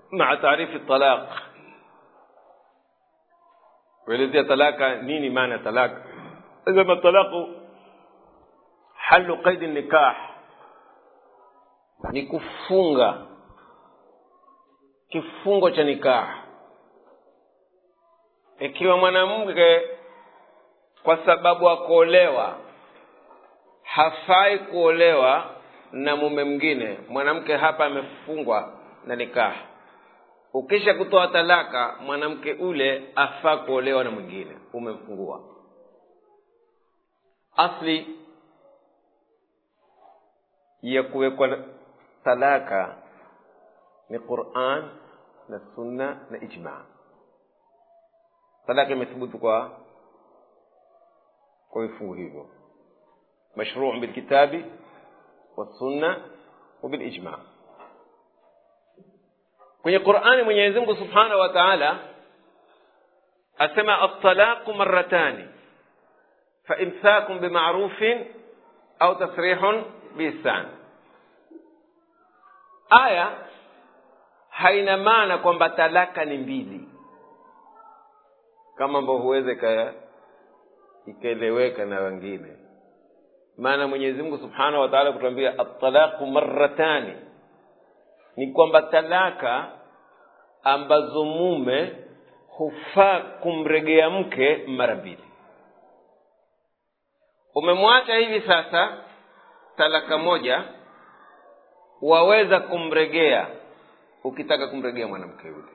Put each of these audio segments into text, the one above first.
maa taarifi talaq kuelezea talaka nini maana ya talaka sema talaqu halu qaidi nikah ni kufunga kifungo cha nikah ikiwa mwanamke kwa sababu akuolewa hafai kuolewa na mume mwingine mwanamke hapa amefungwa na nikah ukisha kutoa talaka mwanamke ule afaa kuolewa na mwingine umemfungua asli ya kuwekwa talaka ni quran na sunna na ijma talaka imethubutu kwa kwa vifungu hivyo mashruu bilkitabi والسنة وبالإجماع kwenye qurani mwenyezi mungu subhanahu wa taala asema altalaqu maratani faimsakun bimarufin au tasrihun biihsan aya haina maana kwamba talaka ni mbili kama ambao huweze ikaeleweka na wengine maana mwenyezi mungu subhanahu wa taala kutuambia atalaqu maratani ni kwamba talaka ambazo mume hufaa kumregea mke mara mbili umemwacha hivi sasa talaka moja waweza kumregea ukitaka kumregea mwanamke yule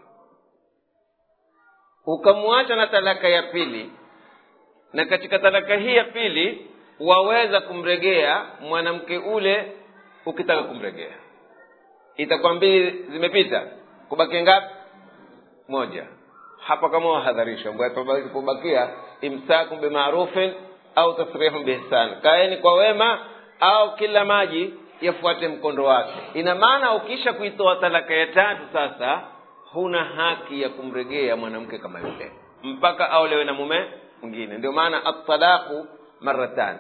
ukamwacha na talaka ya pili na katika talaka hii ya pili waweza kumregea mwanamke ule ukitaka kumregea itakuwa mbili zimepita kubakia ngapi moja hapa kama wahadharisha kubakia imsakum bimarufin au tasrihun biihsan kaeni kwa wema au kila maji yafuate mkondo wake ina maana ukisha kuitoa talaka ya tatu sasa huna haki ya kumregea mwanamke kama yule mpaka aolewe na mume mwingine ndio maana atalaqu maratan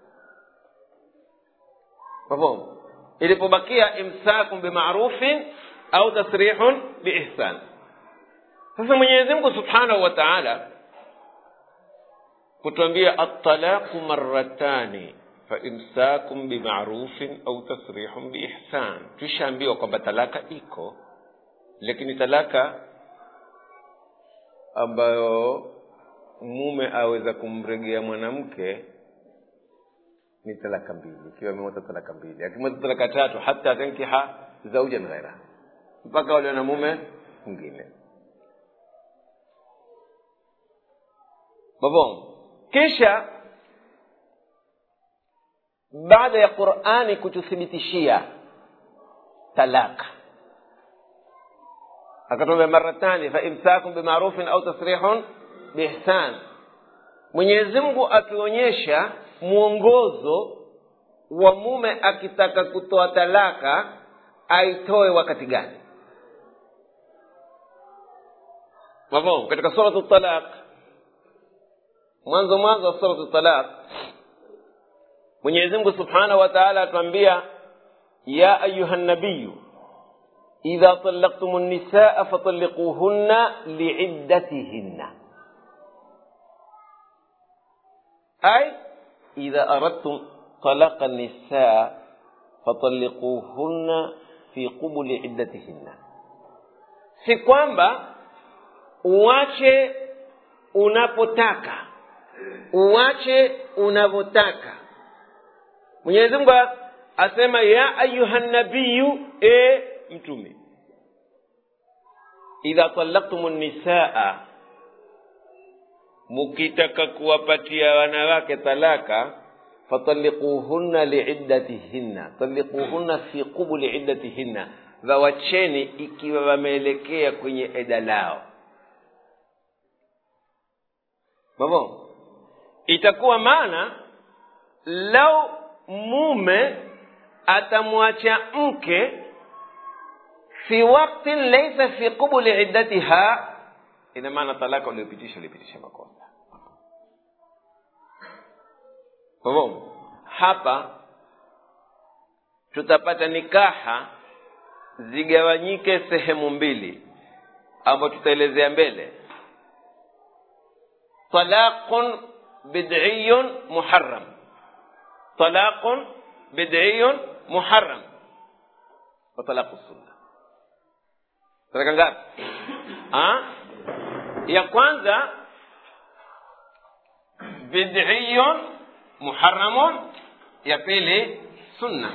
mafhumu ilipobakia imsakun bimarufin au tasrihun biihsan sasa mwenyezi mungu subhanahu wa taala kutuambia atalaqu maratani faimsakum bimarufin au tasrihun biihsan tushaambiwa kwamba talaka iko lakini talaka ambayo mume aweza kumregea mwanamke ni talaka mbili ikiwa amemota talaka mbili akimota talaka tatu hata tankiha zaujan ghaira mpaka wale na mume mwingine babon kisha baada ya qurani kututhibitishia talaka akatuambia maratani faimsakun bimarufin au tasrihun biihsan mwenyezi mungu akionyesha mwongozo wa mume akitaka kutoa talaka aitoe wakati gani mafhumu katika suratu talaq mwanzo mwanzo wa suratu talaq mwenyezi mungu subhanahu wa taala atuambia ya ayuha nabiyu idha talaqtum nisaa fatalliquhunna liiddatihinna ay idha aradtum talaqa nisaa fatalliquhunna fi qubuli iddatihinna si kwamba uache unapotaka uache unavyotaka mwenyezi mungu asema ya ayuha nabiyu e mtume idha talaktum nisaa mukitaka kuwapatia wanawake talaka fatalikuhunna liiddatihinna talikuhunna fi qubuli iddatihinna wawacheni ikiwa wameelekea kwenye eda lao mavo itakuwa maana lau mume atamwacha mke fi waktin laisa fi qubuli iddatiha ina maana talaka uliopitisha uliopitisha makosa kwa hivyo hapa tutapata nikaha zigawanyike sehemu mbili ambayo tutaelezea mbele talaqun bid'iyun muharram talaqun bid'iyun muharram wa talaqu sunna talaka ngapi ya kwanza bid'iyun muharramun ya pili sunna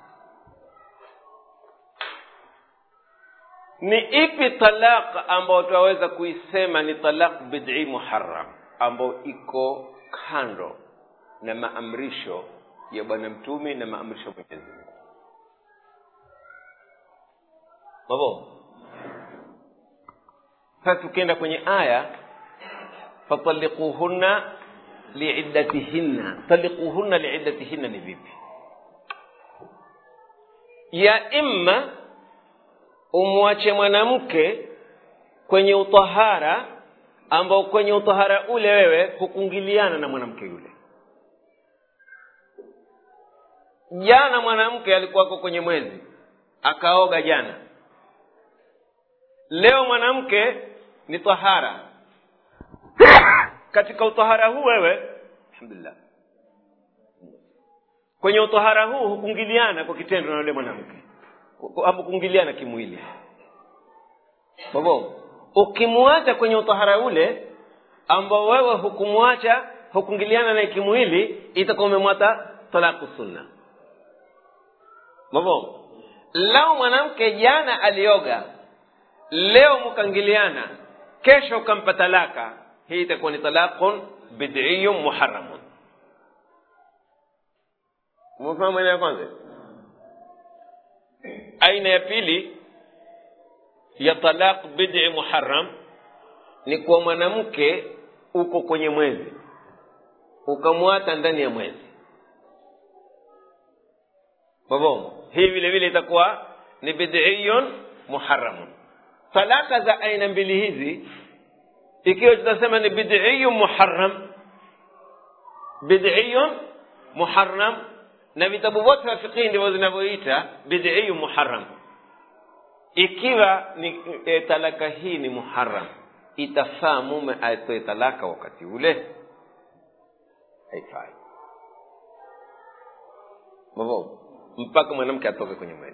ni ipi talaq ambayo tunaweza kuisema ni talaq bid'i muharram ambayo iko kando na maamrisho ya bwana mtume na maamrisho ya mwenyezi mungu babo sasa tukienda kwenye aya fatalliquhunna liiddatihinna talliquhunna liiddatihinna ni vipi ya imma umwache mwanamke kwenye utahara ambao kwenye utahara ule wewe hukungiliana na mwanamke yule jana mwanamke alikuwako kwenye mwezi akaoga jana leo mwanamke ni tahara katika utahara huu wewe alhamdulillah kwenye utahara huu hukungiliana kwa kitendo na yule mwanamke hapo kuingiliana kimwili babo ukimwacha kwenye utahara ule ambao wewe hukumwacha hukungiliana naye kimwili itakuwa umemwata talaku sunna babo lao mwanamke jana alioga leo mkangiliana kesho ukampa talaka hii itakuwa ni talaqun bid'iyun muharramun umefahamu maana ya kwanza aina ya pili ya talaq bid'i muharram ni kwa mwanamke uko kwenye mwezi ukamwata ndani ya mwezi mabongo hii vile vile itakuwa ni bid'iyun muharramun talaka za aina mbili hizi ikiwa tutasema ni bid'iyun muharram bid'iyun muharram na vitabu vyote vya fiqhi ndivyo zinavyoita bid'iyu muharram ikiwa ni e, talaka hii ni muharram itafaa mume atoe talaka wakati ule haifai babo mpaka mwanamke atoke kwenye mwezi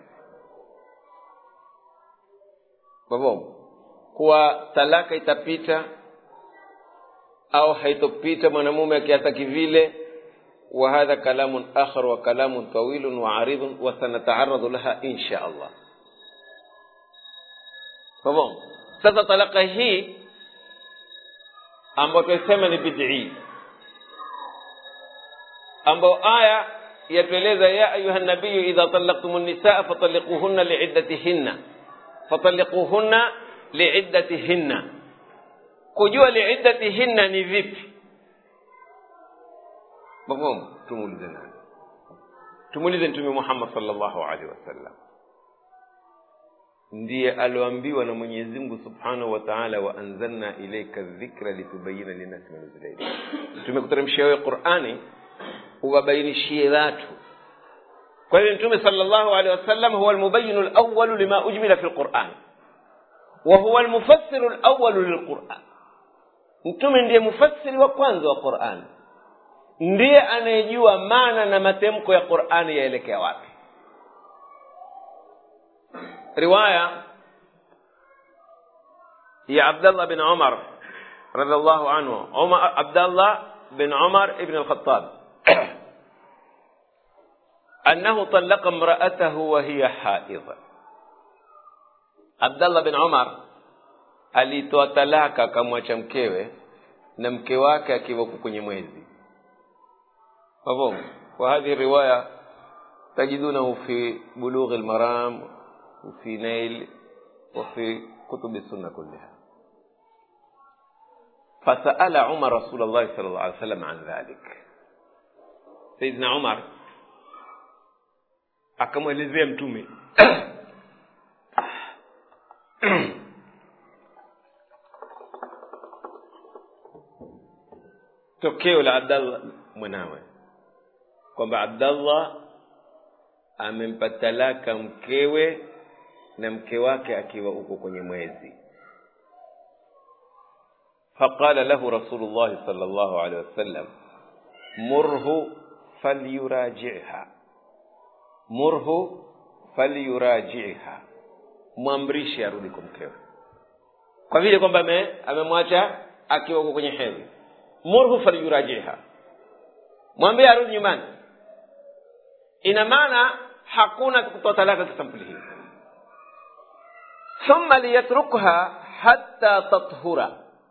babo kuwa talaka itapita au haitopita mwanamume akiataki vile وهذا كلام آخر وكلام طويل وعريض وسنتعرض لها إن شاء الله فبون sasa talaka hii ambayo tuisema ni bidii ambayo aya yatueleza ya ayuha nabiyu idha talaqtum nisaa fatalliquhunna liiddatihinna fatalliquhunna liiddatihinna kujua liiddatihinna ni vipi mafhumu tumuulize nani tumuulize mtume muhammad salllahu alaihi wasallam ndiye alioambiwa na mwenyezi mungu subhanahu wa taala waanzalna ilaika dhikra litubayina linnasi manuzila ilaik tumekuteremshia wewe qurani uwabainishie watu kwa hivyo mtume salllahu alehi wasallam huwa almubayinu lawalu lima ujmila fi lquran wa huwa almufassiru lawalu lilquran mtume ndiye mufassiri wa kwanza wa qurani ndiye anayejua maana na matemko ya qurani yaelekea wapi riwaya ya abdallah bin umar radiallahu anhu umar abdallah bin umar ibn alkhatab أنه طلق امرأته وهي حائض Abdallah bin Umar alitoa talaka akamwacha mkewe na mke wake akiwa kwenye mwezi مفهوم وهذه الرواية تجدونه في بلوغ المرام وفي نيل وفي كتب السنة كلها فسأل عمر رسول الله صلى الله عليه وسلم عن ذلك سيدنا عمر akamwelezea mtume tokeo la abdallah mwanawe kwamba abdallah amempa talaka mkewe na mke wake akiwa uko kwenye mwezi faqala lahu rasulullahi sal llahu alehi wasallam murhu falyurajiha murhu falyurajiha mwamrishe arudi kwa mkewe kwa vile kwamba amemwacha akiwa uko kwenye hedhi murhu falyurajiha mwambie arudi nyumbani ina maana hakuna kutoa talaka kisampuli hii thumma liyatrukha hatta tathura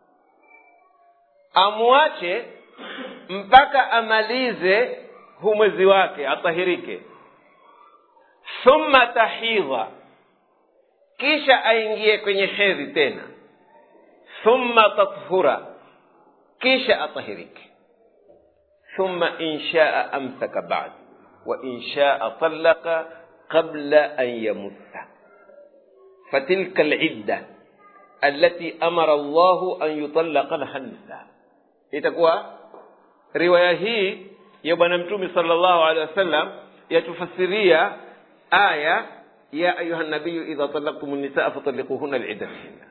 amwache mpaka amalize hu mwezi wake atahirike thumma tahidha kisha aingie kwenye hedhi tena thumma tathura kisha atahirike thumma in shaa amsaka ba'd wa in shaa talaqa qabla an yamussa fatilka alidda التي أمر الله أن يطلق لها النساء itakuwa riwaya hii ya bwana mtume sallallahu alaihi wasallam yatufasiria aya ya ayuha nabiyu idha talaqtum nisaa fatalliquhunna liiddatihinna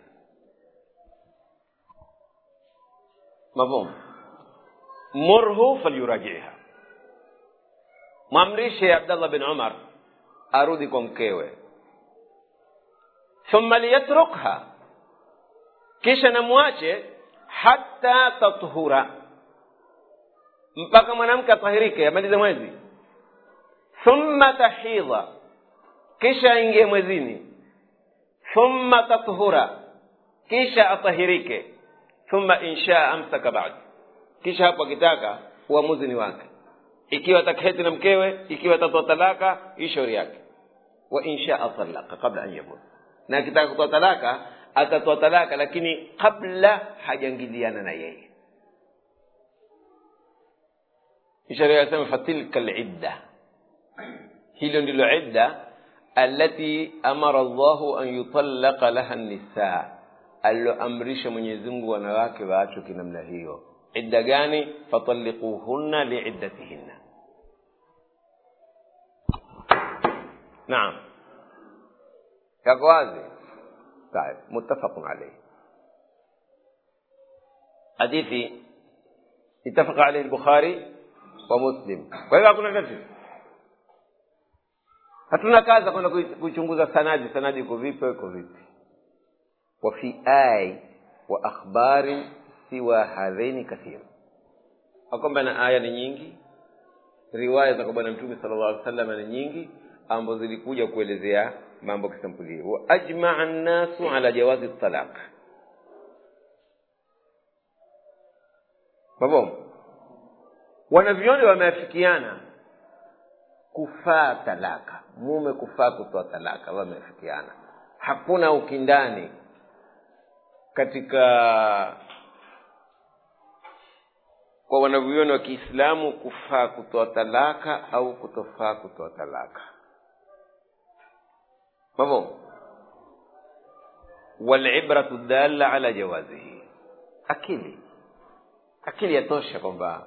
mafhum murhu falyurajiha mwamrishe abdallah bin umar arudi kwa mkewe thumma liyatrukha kisha namwache hata tathura mpaka mwanamke atahirike amalize mwezi thumma tahidha kisha aingie mwezini thumma tathura kisha atahirike thumma inshaa amsaka ba'd kisha hapo akitaka uamuzi ni wake ikiwa ataketi na mkewe ikiwa atatoa talaka hii shauri yake wa inshaa talaka kabla an yamut na akitaka kutoa talaka atatoa talaka lakini kabla hajangiliana na yeye sharia yasema fatilka lidda hilo ndilo idda alati amara llahu an yutallaqa laha nisa aliloamrisha mwenyezi mungu wanawake waachwe kinamna hiyo idda gani fatalliquhunna liiddatihinna naam yako wazi طيب متفق عليه حديثي اتفق عليه البخاري ومسلم kwa hivyo hakuna tatizo hatuna kazi kwenda kuichunguza sanadi sanadi iko vipi iko vipi وفي آي وأخبار سوى هذين كثير kwamba na aya ni nyingi riwaya za kwa bwana mtume sala llahu alih wasallam ni nyingi ambazo zilikuja kuelezea mambo kisampuli wa ajmaa nnasu ala jawazi talaq mabom wanavyoni wameafikiana kufaa talaka mume kufaa kutoa talaka wameafikiana hakuna ukindani katika kwa wanavyuoni wa kiislamu kufaa kutoa talaka au kutofaa kutoa talaka mafhum walibratu dalla ala jawazihi akili akili yatosha kwamba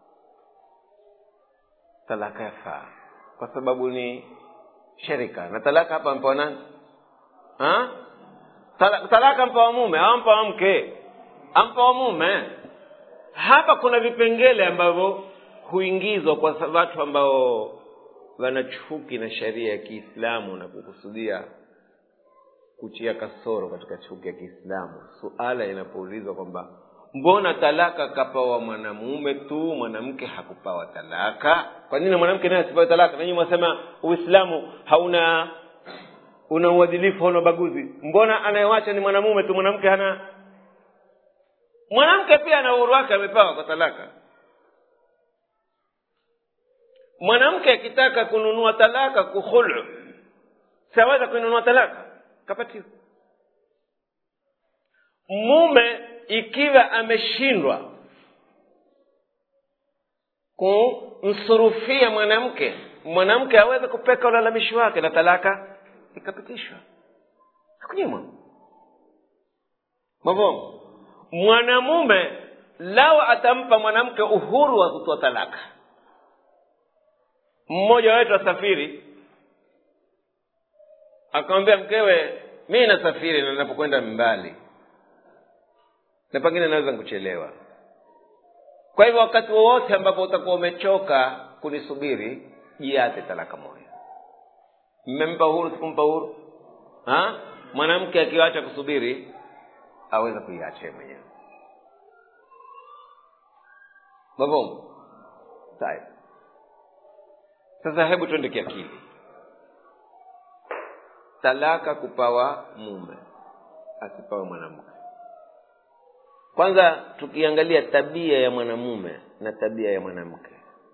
talaka yafaa kwa sababu ni sharika na talaka hapa mpewa nani ha? Tala- talaka mpewa mume au mpewa mke ampewa mume hapa kuna vipengele ambavyo huingizwa kwa sa- watu ambao wana chuki na sheria ya kiislamu na kukusudia kutia kasoro katika chuki ya kiislamu suala inapoulizwa kwamba mbona talaka kapawa mwanamume tu mwanamke hakupawa talaka kwa nini mwanamke naye asipawe talaka nanyi mwasema uislamu hauna una uadilifu hauna ubaguzi mbona anayewacha ni mwanamume tu mwanamke hana mwanamke pia ana uhuru wake amepewa kwa talaka mwanamke akitaka kununua talaka kukhulu siaweza kuinunua talaka kapatiwa mume ikiwa ameshindwa kumsurufia mwanamke mwanamke aweze kupeka ulalamishi wake na talaka ikapitishwa hakunyimwa mavomo mwanamume lao atampa mwanamke uhuru wa kutoa talaka mmoja wetu asafiri akamwambia mkewe mi nasafiri na napokwenda mbali na pengine naweza kuchelewa kwa hivyo wakati wowote ambapo utakuwa umechoka kunisubiri jiate talaka moja mmempa uhuru sikumpa uhuru ha? mwanamke akiwacha kusubiri aweza kuiacha mwenyewe mafhumu sawa sasa hebu twende kiakili talaka kupawa mume asipawe mwanamke kwanza tukiangalia tabia ya mwanamume na tabia ya mwanamke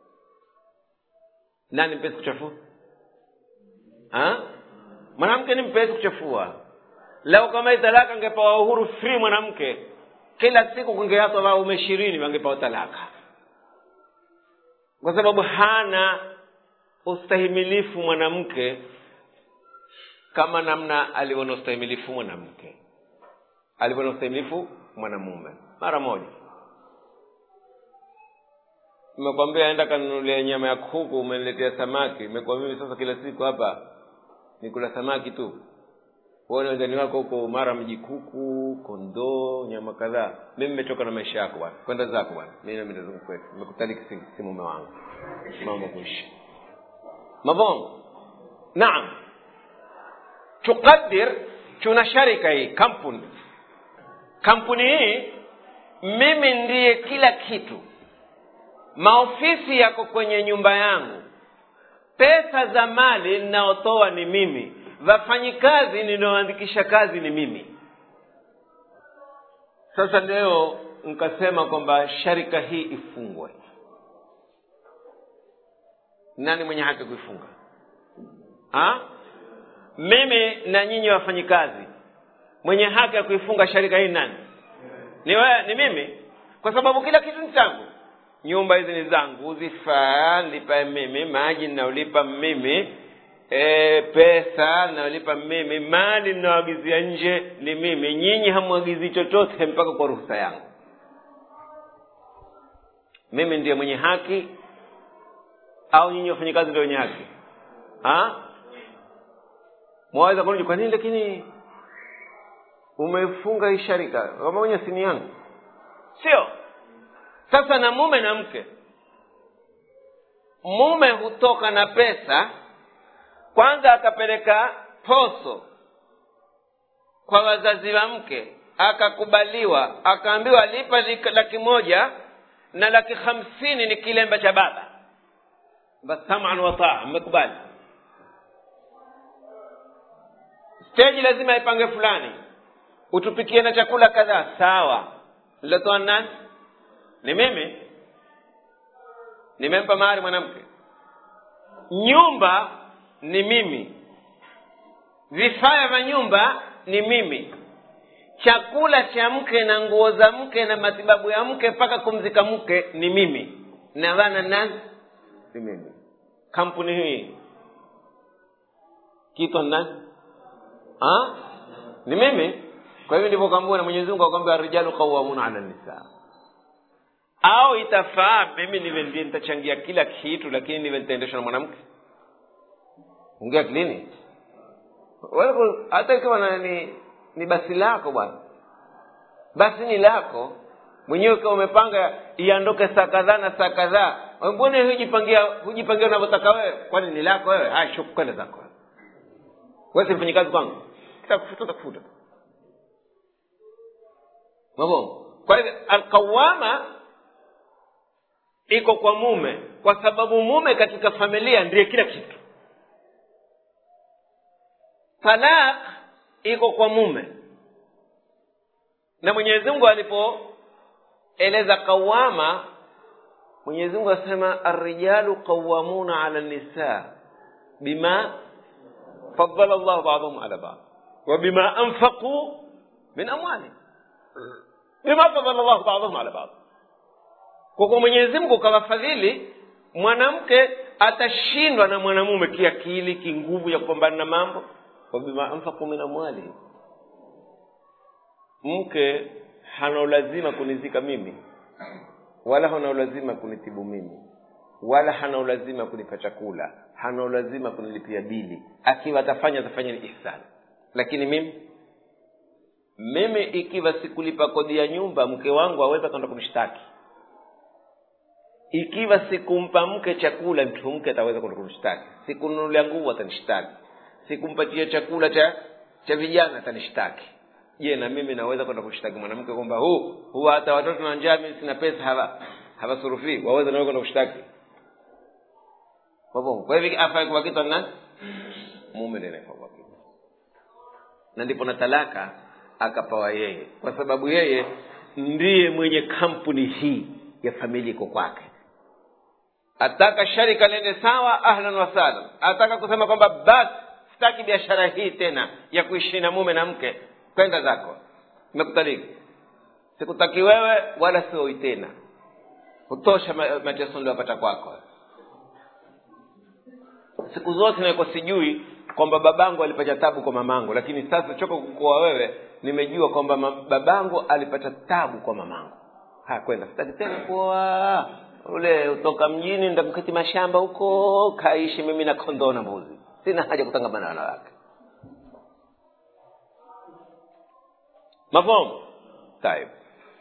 nani mpesi kuchafua ha? mwanamke ni mpesi kuchafua leo kama hii talaka angepawa uhuru free mwanamke kila siku kungeatwa waume ishirini wangepawa talaka kwa sababu hana ustahimilifu mwanamke kama namna alivyo na ustahimilifu mwanamke alivyo na ustahimilifu mwanamume mara moja nimekwambia enda kanunulia nyama ya kuku umeniletea samaki imekuwa mimi sasa kila siku hapa nikula samaki tu uone wenzani wako huko mara mji kuku kondoo nyama kadhaa mimi nimechoka na maisha yako bwana kwenda zako bwana mi nami nazungu kwetu nimekutaliki si, si mume wangu mambo kuishi mabongo naam tuqadir tuna sharika hii kampuni kampuni hii mimi ndiye kila kitu maofisi yako kwenye nyumba yangu pesa za mali ninaotoa ni mimi wafanyikazi ninaoandikisha kazi ni mimi sasa leo nkasema kwamba sharika hii ifungwe nani mwenye haki kuifunga ha? mimi na nyinyi wafanyikazi mwenye haki ya kuifunga sharika hii nani ni wewe ni mimi kwa sababu kila kitu ni changu nyumba hizi ni zangu zifaa nilipa mimi maji ninaolipa mimi e, pesa ninaolipa mimi mali ninaoagizia nje ni mimi nyinyi hamwagizii chochote mpaka kwa ruhusa yangu mimi ndiye mwenye haki au nyinyi wafanyakazi ndio wenye haki ha? mwaweza kurudi kwa nini lakini umefunga hii sharika kama mwenye sini yangu sio sasa na mume na mke mume hutoka na pesa kwanza akapeleka poso kwa wazazi wa mke akakubaliwa akaambiwa lipa laki moja na laki hamsini ni kilemba cha baba bas saman wataa mmekubali steji lazima ipange fulani utupikie na chakula kadhaa sawa lilotoa nani ni mimi nimempa mahari mwanamke nyumba ni mimi vifaa vya nyumba ni mimi chakula cha mke na nguo za mke na matibabu ya mke mpaka kumzika mke ni mimi na wana nani ni mimi kampuni hii kitwa nani ha? ni mimi kwa hivyo ndivyo kaambiwa na mwenyezi mungu akwambia rijalu qawamuna ala nisaa au itafaa mimi niwe ndiye nitachangia kila kitu lakini niwe nitaendeshwa na mwanamke ongea klini hata ikiwa na ni, ni basi lako bwana basi ni lako mwenyewe ukiwa umepanga iondoke saa kadhaa na saa kadhaa mbona hujipangia hujipangia unavyotaka wewe kwani ni lako wewe haya shuku kwenda zako wewe si mfanyikazi kwangu kitakufuta takufuta mabongo kwa hivyo alqawama iko kwa mume kwa sababu mume katika familia ndiye kila kitu talaq iko kwa mume na mwenyezi mungu alipoeleza qawama mwenyezi mungu asema arrijalu qawamuna ala nisa bima fadala llahu badahum ala bad wabima anfaquu min amwalihim bima fadala llahu badahum ala bad kwa kuwa mwenyezi mungu kawafadhili mwanamke atashindwa na mwanamume kiakili kinguvu ya kupambana na mambo wabima anfaku min amwalihim mke hana ulazima kunizika mimi wala hana ulazima kunitibu mimi wala hana ulazima kunipa chakula hana ulazima kunilipia bili akiwa atafanya atafanya ni ihsani lakini mimi mimi ikiwa sikulipa kodi ya nyumba mke wangu aweza kwenda kumshtaki ikiwa sikumpa mke chakula mtu mke ataweza kwenda kumshtaki sikununulia nguvu atanishtaki sikumpatia chakula cha cha vijana atanishtaki je na mimi naweza kwenda kumshtaki mwanamke kwamba huu huwa hata watoto na njaa mimi sina pesa hawa hawasurufii waweza nawe kwenda kushtaki kwa kwa hivyo afai kwa kitu nani mume ndiye anafaa kwa kitu na ndipo na talaka akapawa yeye kwa sababu yeye ndiye mwenye kampuni hii ya familia iko kwake ataka sharika liende sawa ahlan wasahlan ataka kusema kwamba basi sitaki biashara hii tena ya kuishi na mume na mke kwenda zako imekutaliki sikutaki wewe wala sioi tena kutosha mateso niliopata kwako siku zote nilikuwa sijui kwamba babangu alipata tabu kwa mamangu lakini sasa choka kukoa wewe nimejua kwamba babangu alipata tabu kwa mamangu haya kwenda sitaki tena kuoa ule utoka mjini ndakuketi mashamba huko kaishi mimi na kondoo na mbuzi sina haja kutangamana na wanawake mafhum طيب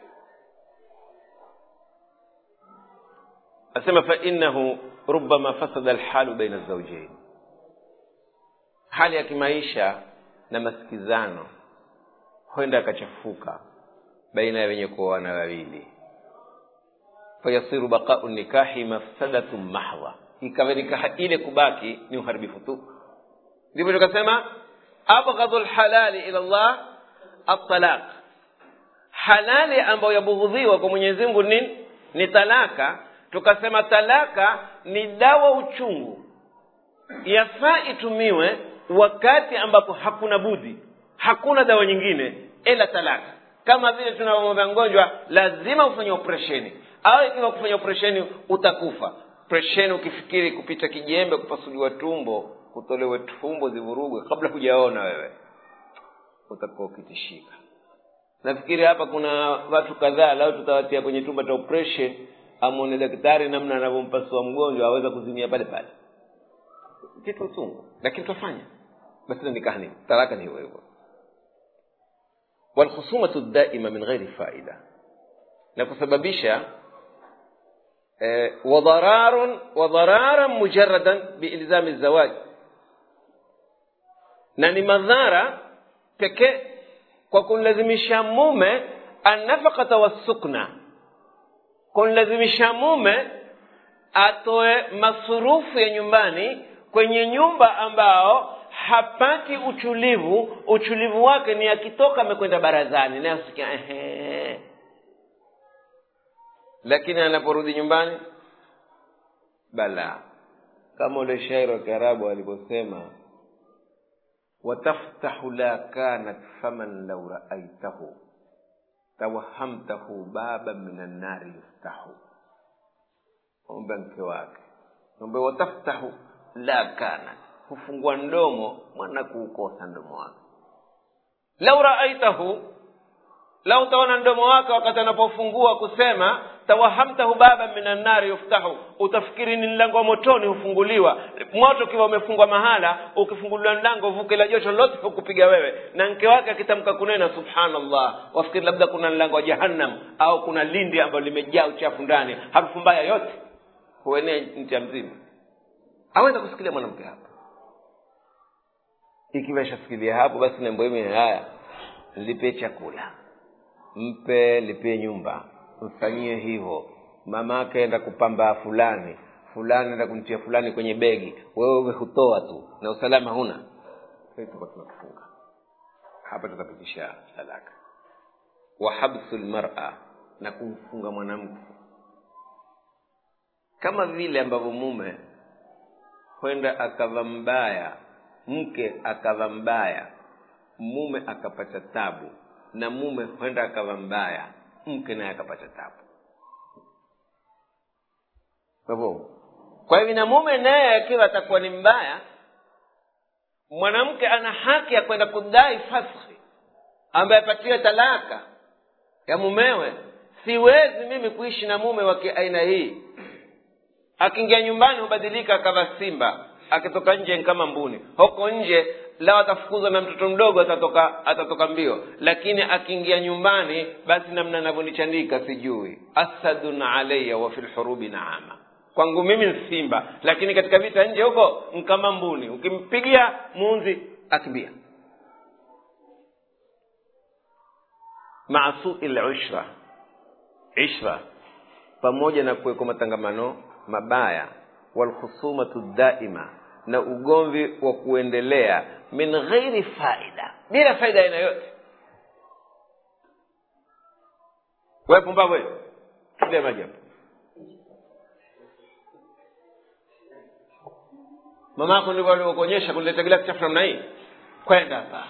asema fainahu rubama fasada alhalu baina alzaujain hali ya kimaisha na masikizano huenda akachafuka baina ya wenye kuoana wawili fayasiru baqau nikahi mafsadatun mahdha ikawa nikaha ile kubaki ni uharibifu tu ndivyo tukasema abghadhu lhalali ila llah atalaq halali ambayo yabughudhiwa kwa mwenyezi mungu nini ni talaka tukasema talaka ni dawa uchungu yafaa itumiwe wakati ambapo hakuna budi hakuna dawa nyingine ila talaka kama vile tunavyomwambia mgonjwa lazima ufanye operesheni au ikiwa kufanya operesheni utakufa operesheni ukifikiri kupita kijembe kupasuliwa tumbo kutolewe tumbo zivurugwe kabla hujaona wewe utakuwa ukitishika nafikiri hapa kuna watu kadhaa lao tutawatia kwenye chumba cha operation amwone daktari namna anavyompasua mgonjwa aweza kuzimia pale pale kitu uchungu lakini tutafanya basi nikahni talaka ni hivyo hivyo walkhusumatu daima min ghairi faida na kusababisha eh, wadhararun wadhararan mujaradan biilzami zawaj na ni madhara pekee kwa kumlazimisha mume annafaqata wassukna kumlazimisha mume atoe masurufu ya nyumbani kwenye nyumba ambao hapati utulivu utulivu wake ni akitoka amekwenda barazani naye asikia ehe lakini anaporudi nyumbani bala kama ule shairi wa kiarabu aliposema wataftahu la kanat faman lau raaitahu tawahamtahu baba min annari yuftahu ombe mke wake ombe wataftahu la kanat hufungua mdomo mwana kuukosa mdomo wake lau raaitahu lau utaona mdomo wake wakati anapofungua kusema tawahamtahu baba min annari yuftahu utafikiri ni mlango wa motoni hufunguliwa moto ukiwa umefungwa mahala ukifunguliwa mlango vuke la joto lote hukupiga wewe na mke wake akitamka kunena subhanallah wafikiri labda kuna mlango wa jahannam au kuna lindi ambalo limejaa uchafu ndani harufu mbaya yote huenea ncha mzima aweza kusikilia mwanamke hapa ikiwa ishasikilia hapo basi nembo hii haya lipe chakula mpe lipie nyumba mfanyie hivyo mama ake enda kupamba fulani fulani enda kumtia fulani kwenye begi wewe hutoa tu na usalama huna tutakuwa tunakufunga hapa tutapitisha talaka wa habsu lmara na kumfunga mwanamke kama vile ambavyo mume kwenda akava mbaya mke akava mbaya mume akapata tabu na mume kwenda akawa mbaya mke naye akapata tabu kwa hivyo kwa hivyo na mume naye akiwa atakuwa ni mbaya mwanamke ana haki ya kwenda kudai faskhi ambaye apatiwe talaka ya mumewe siwezi mimi kuishi na mume wa kiaina hii akiingia nyumbani hubadilika akawa simba akitoka nje ni kama mbuni huko nje lao atafukuzwa na mtoto mdogo atatoka atatoka mbio lakini akiingia nyumbani basi namna anavyonichanika sijui asadun alaya wa fi lhurubi naama kwangu mimi ni simba lakini katika vita nje huko ni kama mbuni ukimpigia muunzi akimbia maa sui lushra ishra pamoja na kuwekwa matangamano mabaya walkhusumatu daima na ugomvi wa kuendelea min ghairi faida bila faida aina yote we pumbavu we ile maji hapo mama yako ndivyo alivyokuonyesha kuleta gilasi chafu namna hii kwenda hapa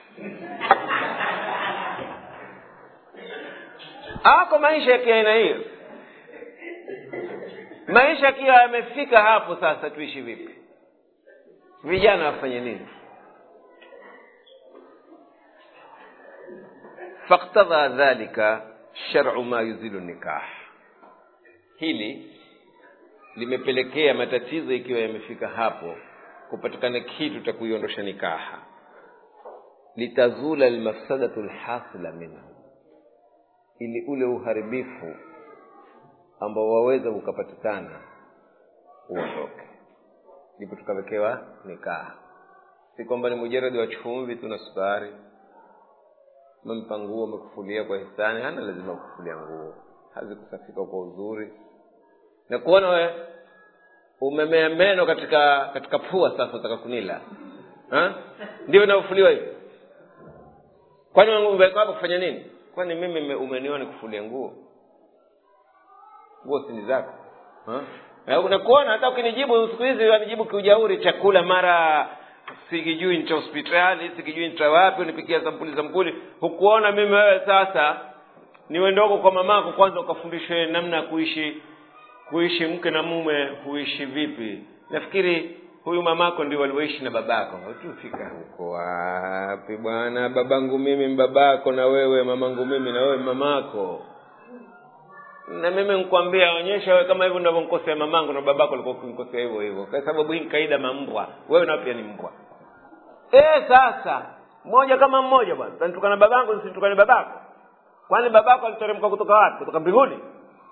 ako maisha ya kiaina hiyo maisha akiwa yamefika hapo sasa tuishi vipi vijana wafanye nini faktadha dhalika sharu ma yuzilu nikah hili limepelekea matatizo ikiwa yamefika hapo kupatikana kitu cha kuiondosha nikaha litazula almafsadatu lhasila minhu ili ule uharibifu ambao waweza ukapatikana uondoke ndipo tukawekewa nikaha si kwamba ni mujaradi wa chumvi tu na sukari mempa nguo amekufulia kwa hisani hana lazima kufulia nguo hazikusafika kwa uzuri na kuona we umemea meno katika katika pua sasa utaka kunila ndio inavyofuliwa hivi kwani umeweka hapo kufanya nini kwani mimi umeniona kufulia nguo nguo sini zako nakuona hata ukinijibu siku hizi wanijibu kiujauri chakula mara sikijui ncha hospitali sikijui ncha wapi unipikia sampuli sampuli hukuona mimi wewe sasa niwe ndogo kwa mamako kwanza ukafundishwe namna ya kuishi kuishi mke na mume huishi vipi nafikiri huyu mamako ndio walioishi na babako tufika huko wapi bwana babangu mimi mbabako na wewe mamangu mimi na wewe mamako na mimi nkwambia onyesha wewe kama hivyo ndivyonkosea mamangu na babako alikuwa kunkosea hivyo hivyo kwa sababu hii kaida mambwa wewe nao pia ni mbwa eh sasa mmoja kama mmoja bwana tanitukana babangu nisitukane babako kwani babako aliteremka kutoka wapi kutoka mbinguni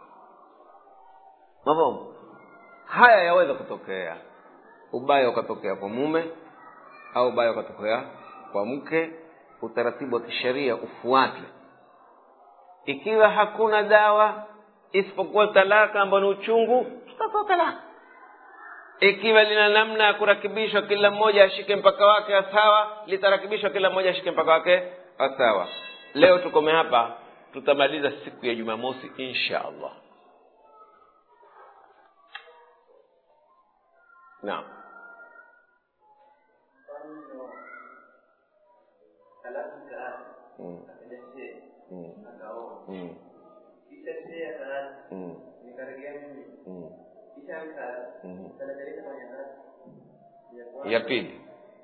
mavomo haya yaweza kutokea ubaya ukatokea kwa mume au ubaya ukatokea kwa mke utaratibu wa kisheria ufuate ikiwa hakuna dawa isipokuwa talaka ambayo ni uchungu tutatoa talaka ikiwa lina namna ya kurakibishwa kila mmoja ashike mpaka wake asawa litarakibishwa kila mmoja ashike mpaka wake asawa leo tukome hapa tutamaliza siku ya jumamosi insha allah naam mm. Mm. Mm. Mm. Mm. Mm. ya pili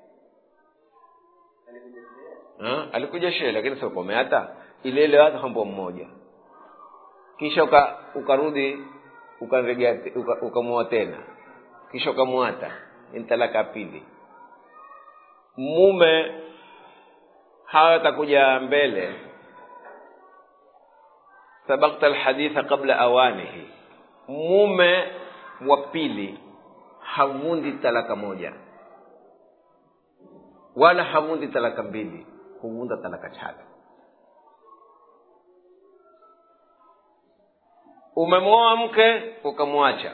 Ha? alikuja shehe lakini sio komeata ile ile hata hambo mmoja kisha uka, ukarudi ukamregea uka, ukamwoa tena kisha ukamwata ni talaka pili mume hawa atakuja mbele sabakta alhaditha qabla awanihi mume wa pili havundi talaka moja wala havundi talaka mbili huvunda talaka tatu umemwoa mke ukamwacha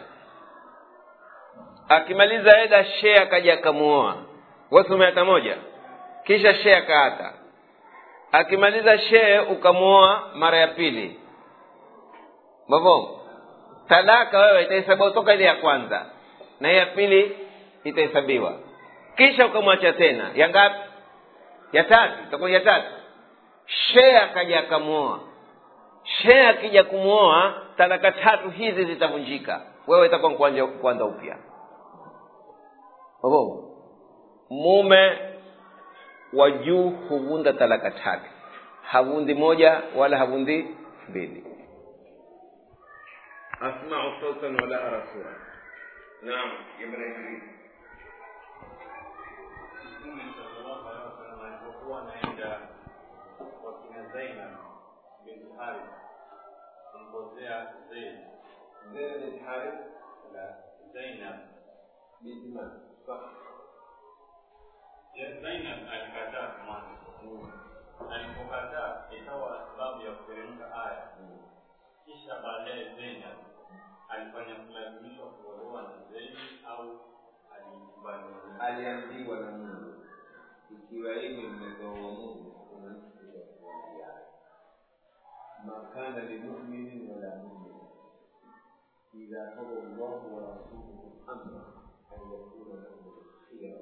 akimaliza eda shee akaja akamwoa wasi umeata moja kisha shee akaata akimaliza shee ukamwoa mara ya pili mavo talaka wewe itahesabiwa toka ile ya kwanza na ya pili itahesabiwa kisha ukamwacha tena ya ngapi ya tatu itakuwa ya tatu shee akaja akamwoa shee akija kumwoa talaka tatu hizi zitavunjika wewe itakuwa kuanza kuanza upya mavo mume wa juu huvunda talaka tatu havundi moja wala havundi mbili asmau sautan wala ara sura naam jambo la idris Mtume sallallahu alaihi wasallam alipokuwa anaenda kwa kina Zainab binti Harith kumpozea Zaid zaid bin harith la Zainab binti man صح Ya, Zainab alikataa mwanzo. Alipokataa ikawa sababu ya kuteremka aya. Kisha baadaye Zainab alifanya kulazimishwa kuolewa na Zaid au alikubali? aliambiwa na mungu ikiwa hivi mmepewa mungu kuna mtu kuambiana ma kana limuminin wala mumin idha qada llahu wa rasuluhu amra an yakuna lahum khiyara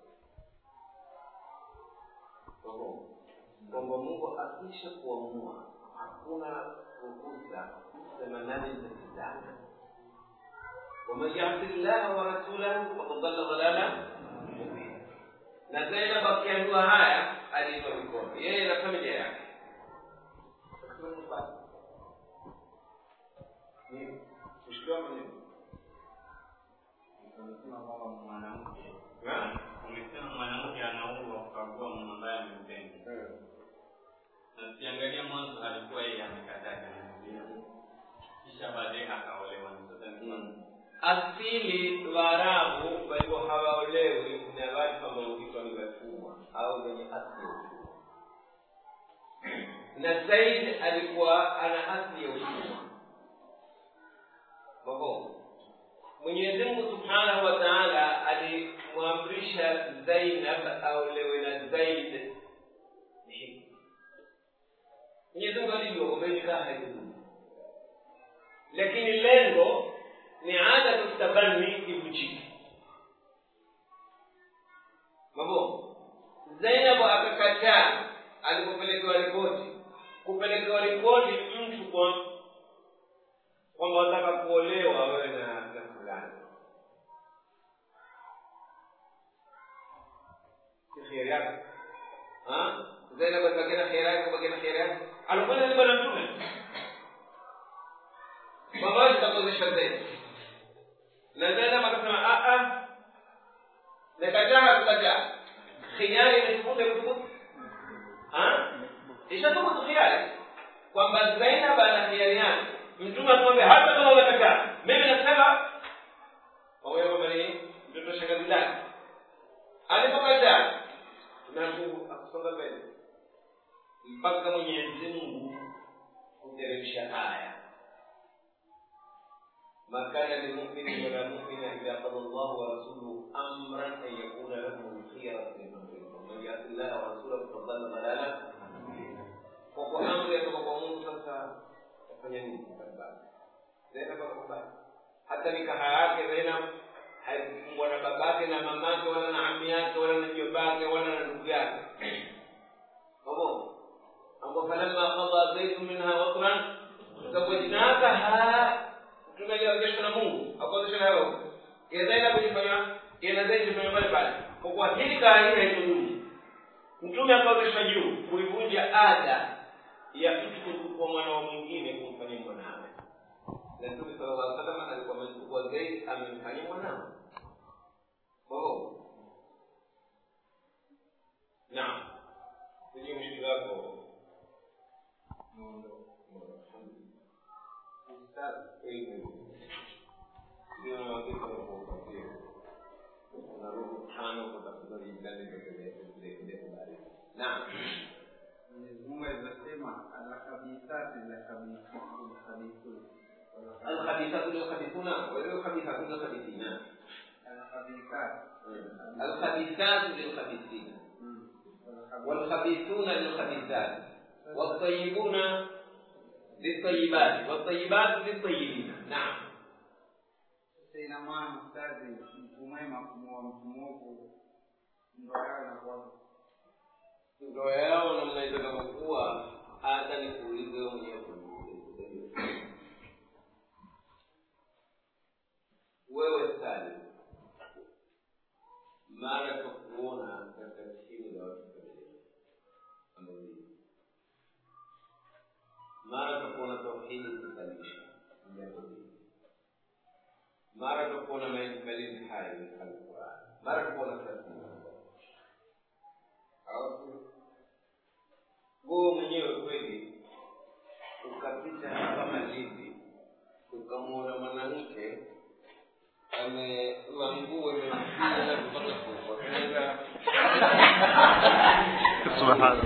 kwamba mungu akisha kuamua hakuna ruhusa kusema nani nitatizana ومن يعص الله ورسوله فقد ضل ضلالا مبينا na zainab akiambiwa haya aliinua mikono yeye na familia yake kushtua maneno Umesema kwamba mwanamke Naam. umesema mwanamke ana uhuru wa kukagua mume ambaye amempenda. Na siangalia mwanzo alikuwa yeye amekataa kanisa. Kisha baadaye akaolewa. Sasa ni kwamba asili waarabu walikuwa hawaolewi na watu ambao huitwa ni watumwa au wenye asili ya utumwa na zaid alikuwa ana asili ya utumwa mabo mwenyezi mungu subhanahu wa taala alimwamrisha zainab aolewe na zaid mwenyezi mungu alijua kwamba hii nikaa haikudumu lakini lengo ni ada tustabani ivujike mabo zainabu akakataa alipopelekewa ripoti kupelekewa ripoti mtu kwa kwamba wataka kuolewa wewe na na fulani si kheri yako Ha? zainabu alibakia na kheri yake kubakia na kheri yake alikwenda ni bwana mtume mavazi kakozesha zaidi na zainab akasema "Ah, ah, nakataa kukataa khiari imethubutu imethubutu Ha? ishathubutu khiari kwamba zainab ana khiari yake mtume akamwambia hata kama umekataa mimi nasema pamoja kwamba ni mtoto shangazi lake alipokataa tumeaku akusonga mbele mpaka mwenyezi mungu kuteremsha aya ما كان لمؤمن ولا مؤمنة إذا قضى الله ورسوله أمرا أن يكون لهم الخيرة من أمرهم ومن يعص الله ورسوله فقد ضل ضلالا kwa kwa amri ya kutoka kwa Mungu sasa tafanya nini mbali Zainab akakubali hata nikaha yake Zainab haikufungwa na babake na mamake wala na ami yake wala na jobake wala na ndugu yake Mabo ambapo falamma qada Zaid minha watran zawajnakaha tumejiwezeshwa na Mungu akuwezesha na wewe ya Zainab ilifanya ya Zaid ilifanya pale pale kwa kuwa hili kaa hili haikudumu mtume akaonyesha juu kuivunja ada ya mtu kuchukua mwanao mwingine kumfanyia mwanawe na mtume sallallahu alaihi wasallam alikuwa amechukua Zaid amemfanyia mwanawe oh naam sijui mshikili wako ndio na wakati wa kupatia unarudi tano kutafuta jingine ndio habari naam Mwenyezi Mungu alivyosema alkhabithati lilkhabithun الخبيثات للخبيثون والخبيثات للخبيثين alkhabithati الخبيثات للخبيثين والخبيثون للخبيثات والطيبون للطيبات والطيبات للطيبين نعم Sasa ina maana mstazi mtu mwema kumuoa mtu mwovu ndoa yao inakuwa ndoa yao namna itakavyokuwa hata nikuulize wewe mwenyewe wewe sali mara kwa kuona katika chini ya watu familia mara kwa kuona tauhidi kusalisha jambo hili mara tukuona mailizi hayo alquran mara tukuona thelathini alafu wewe mwenyewe kweli ukapita hapa malindi ukamwona mwanamke amevaa nguo imemfinya mpaka kufa Kaenda- subhanallah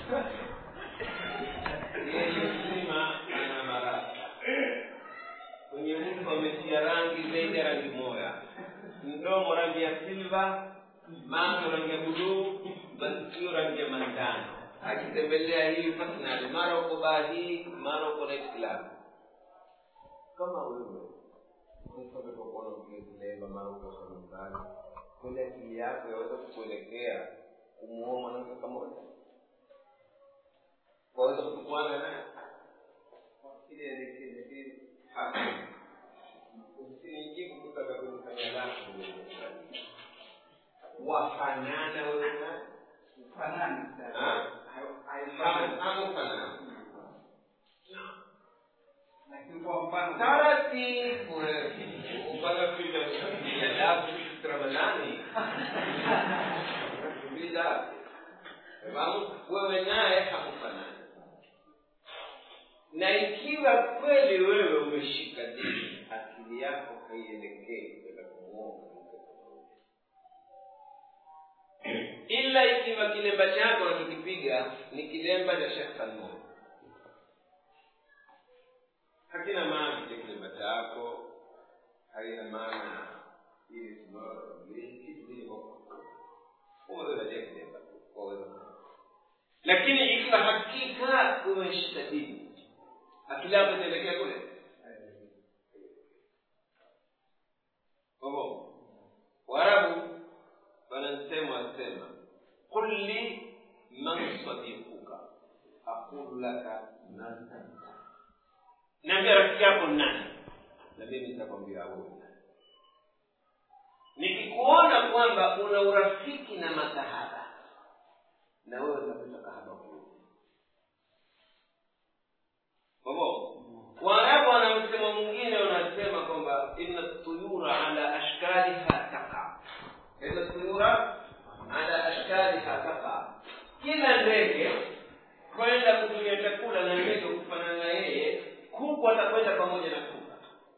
yeye mzima ana maraka kwenye uso ametia rangi zaidi ya rangi moja mdomo rangi ya silva macho rangi ya buluu masikio rangi ya manjano akitembelea hii fasnali mara uko baa hii mara uko night club kama wewe kuona ukilemba mara uko kwa nyumbani kweli akili yako yaweza kukuelekea kumuoa mwanamke pamoja waweza kutukuana naye Ile elekeze ile usinijibu kutaka kunifanya lako wafanana wewe naye ufanani sasa. Ah. Hai- haifanani. hamufanana Lakini kwa mfano taratibu upaka kuja lafu ramadhani bila sababu wewe naye hakufanani na ikiwa kweli wewe umeshika dini akili yako haielekei kwenda kumuoa mwanamke pamoja ila ikiwa kilemba chako unachokipiga ni kilemba cha Sheikh Salman hakina maana kile kilemba chako haina maana ili simama kitu kile unaweza je kilemba waweza lakini ikiwa hakika umeshika dini akili yako itaelekea kule kwa hivyo waarabu wanasema wasema qul li man sadiquka aqulu laka man anta niambia rafiki yako ni nani na mimi nitakwambia wewe ni nani nikikuona kwamba una urafiki na makahaba na wewe utakuta kahaba huyo kwa hivyo waarabu wana msemo mwingine wanasema kwamba inna tuyura ala ashkaliha taqa inna tuyura ala ashkaliha taqa kila ndege kwenda kutumia chakula na ndege kufanana na yeye kuku atakwenda pamoja na kuka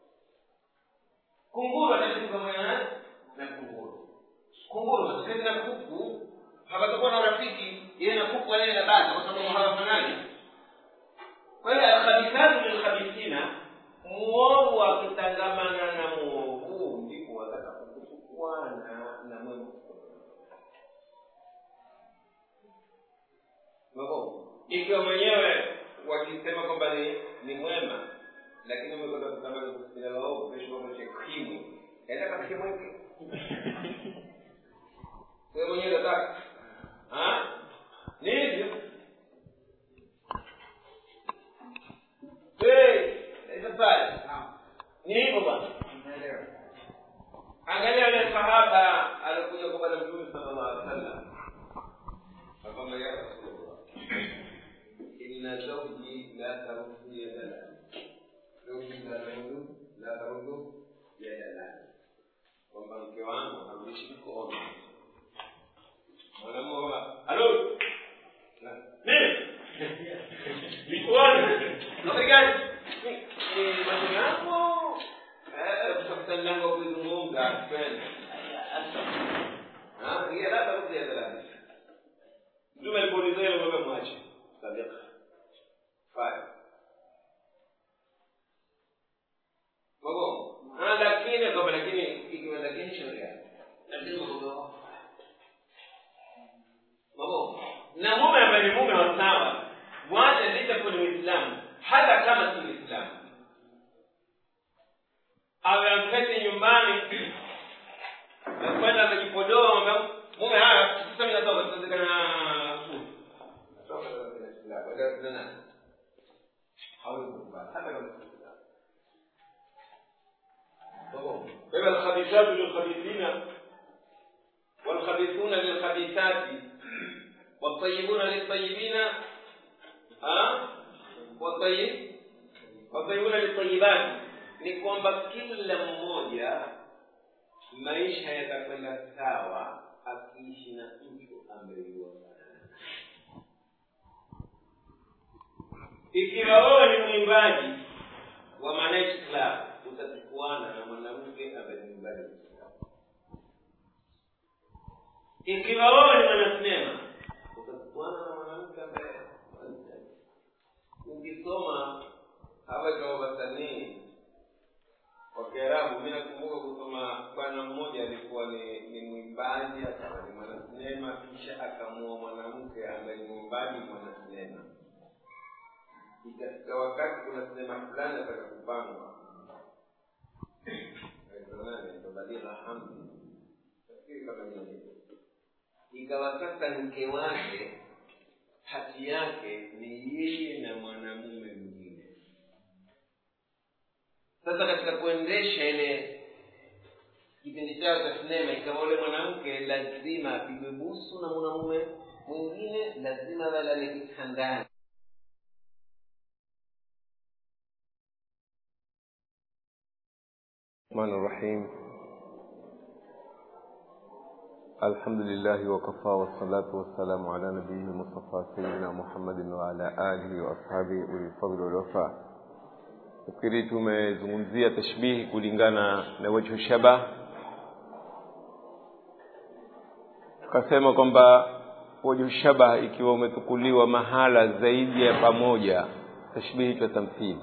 kunguru ataishi pamoja na na kunguru kunguru wataketi na kuku hawatakuwa na urafiki yeye na kuku yeye na bata kwa sababu hawafanani kwa hiyo alkhabithatu lilkhabithina muovu akitangamana na muovu ndipo watakapokuchukuana na mwema Mabo, ikiwa mwenyewe wakisema kwamba ni ni mwema lakini umekwenda kutamani kusikia waovu kesho mambo cha kimwi enda katika mweke wewe mwenyewe unataka ah ni hivyo eh sasa Naam. ni hivyo bwana Unaelewa. angalia yule sahaba alikuja kwa bwana mtume sallallahu alaihi wasallam akamwambia ya rasulullah inna zawji la taruddu yadana zawji la taruddu la taruddu yadana kwamba mke wangu harudishi mkono mwanamume kwamba halo Na- nini mikoani habari gani ni mambo yako eh kutafuta mlango wa kuzungumza kwenda ah hiyo labda rudi ya dalali mtume alipouliza hilo ngombe mwache sadiqa fine Bobo, ah lakini kwamba lakini ikiwa lakini sheria lakini bobo Bobo, na mume ambaye ni mume wa sawa mwache licha kuwa ni Muislamu hata kama si Muislamu awe amketi nyumbani na kwenda amejipodoa mwambia mume haya sasa mimi natoka tutazikana فإذا الخبيثات للخبيثين والخبيثون للخبيثات والطيبون للطيبين ها والطيب والطيبون للطيبات ni kwamba kila mmoja maisha yatakwenda sawa akiishi na mtu ambaye yuwafanana ikiwa wewe ni mwimbaji wa manight club utachukuana na mwanamke ambaye ni mwimbaji wa Kiislamu. ikiwa wewe ni mwanasinema utachukuana na mwanamke ambaye ukisoma hawa ikawa wasanii wa kiarabu mi nakumbuka kusoma bwana mmoja alikuwa ni ni mwimbaji akawa ni mwanasinema kisha akamua mwanamke ambaye ni mwimbaji mwanasinema ikafika wakati kuna sinema fulani ataka kupangwa baligha hamdi nafikiri kama ni hivyo ikawa sasa mke wake hati yake ni yeye na mwanamume mwingine sasa katika kuendesha ile kipindi chao cha sinema ikawa ule mwanamke lazima apigwe busu na mwanamume mwingine lazima walale kitandani الرحمن الرحيم الحمد لله وكفى والصلاة والسلام على نبيه المصطفى سيدنا محمد وعلى آله وأصحابه أولي الفضل والوفاء nafikiri tumezungumzia tashbihi kulingana na wajhu shabah tukasema kwamba wajhu shabah ikiwa umetukuliwa mahala zaidi ya pamoja tashbihi cha tamthili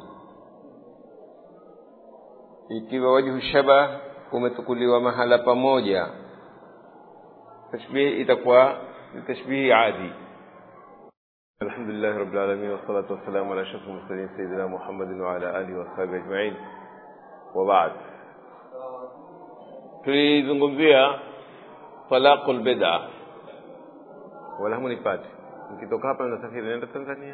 ikiwa wajhu shabah umetukuliwa mahala pamoja tashbihi itakuwa ni tashbihi adi الحمد لله رب العالمين والصلاة والسلام على أشرف المرسلين سيدنا محمد وعلى آله وصحبه أجمعين وبعد tulizungumzia talaqul bid'a wala hamunipati nikitoka hapa nasafiri naenda tanzania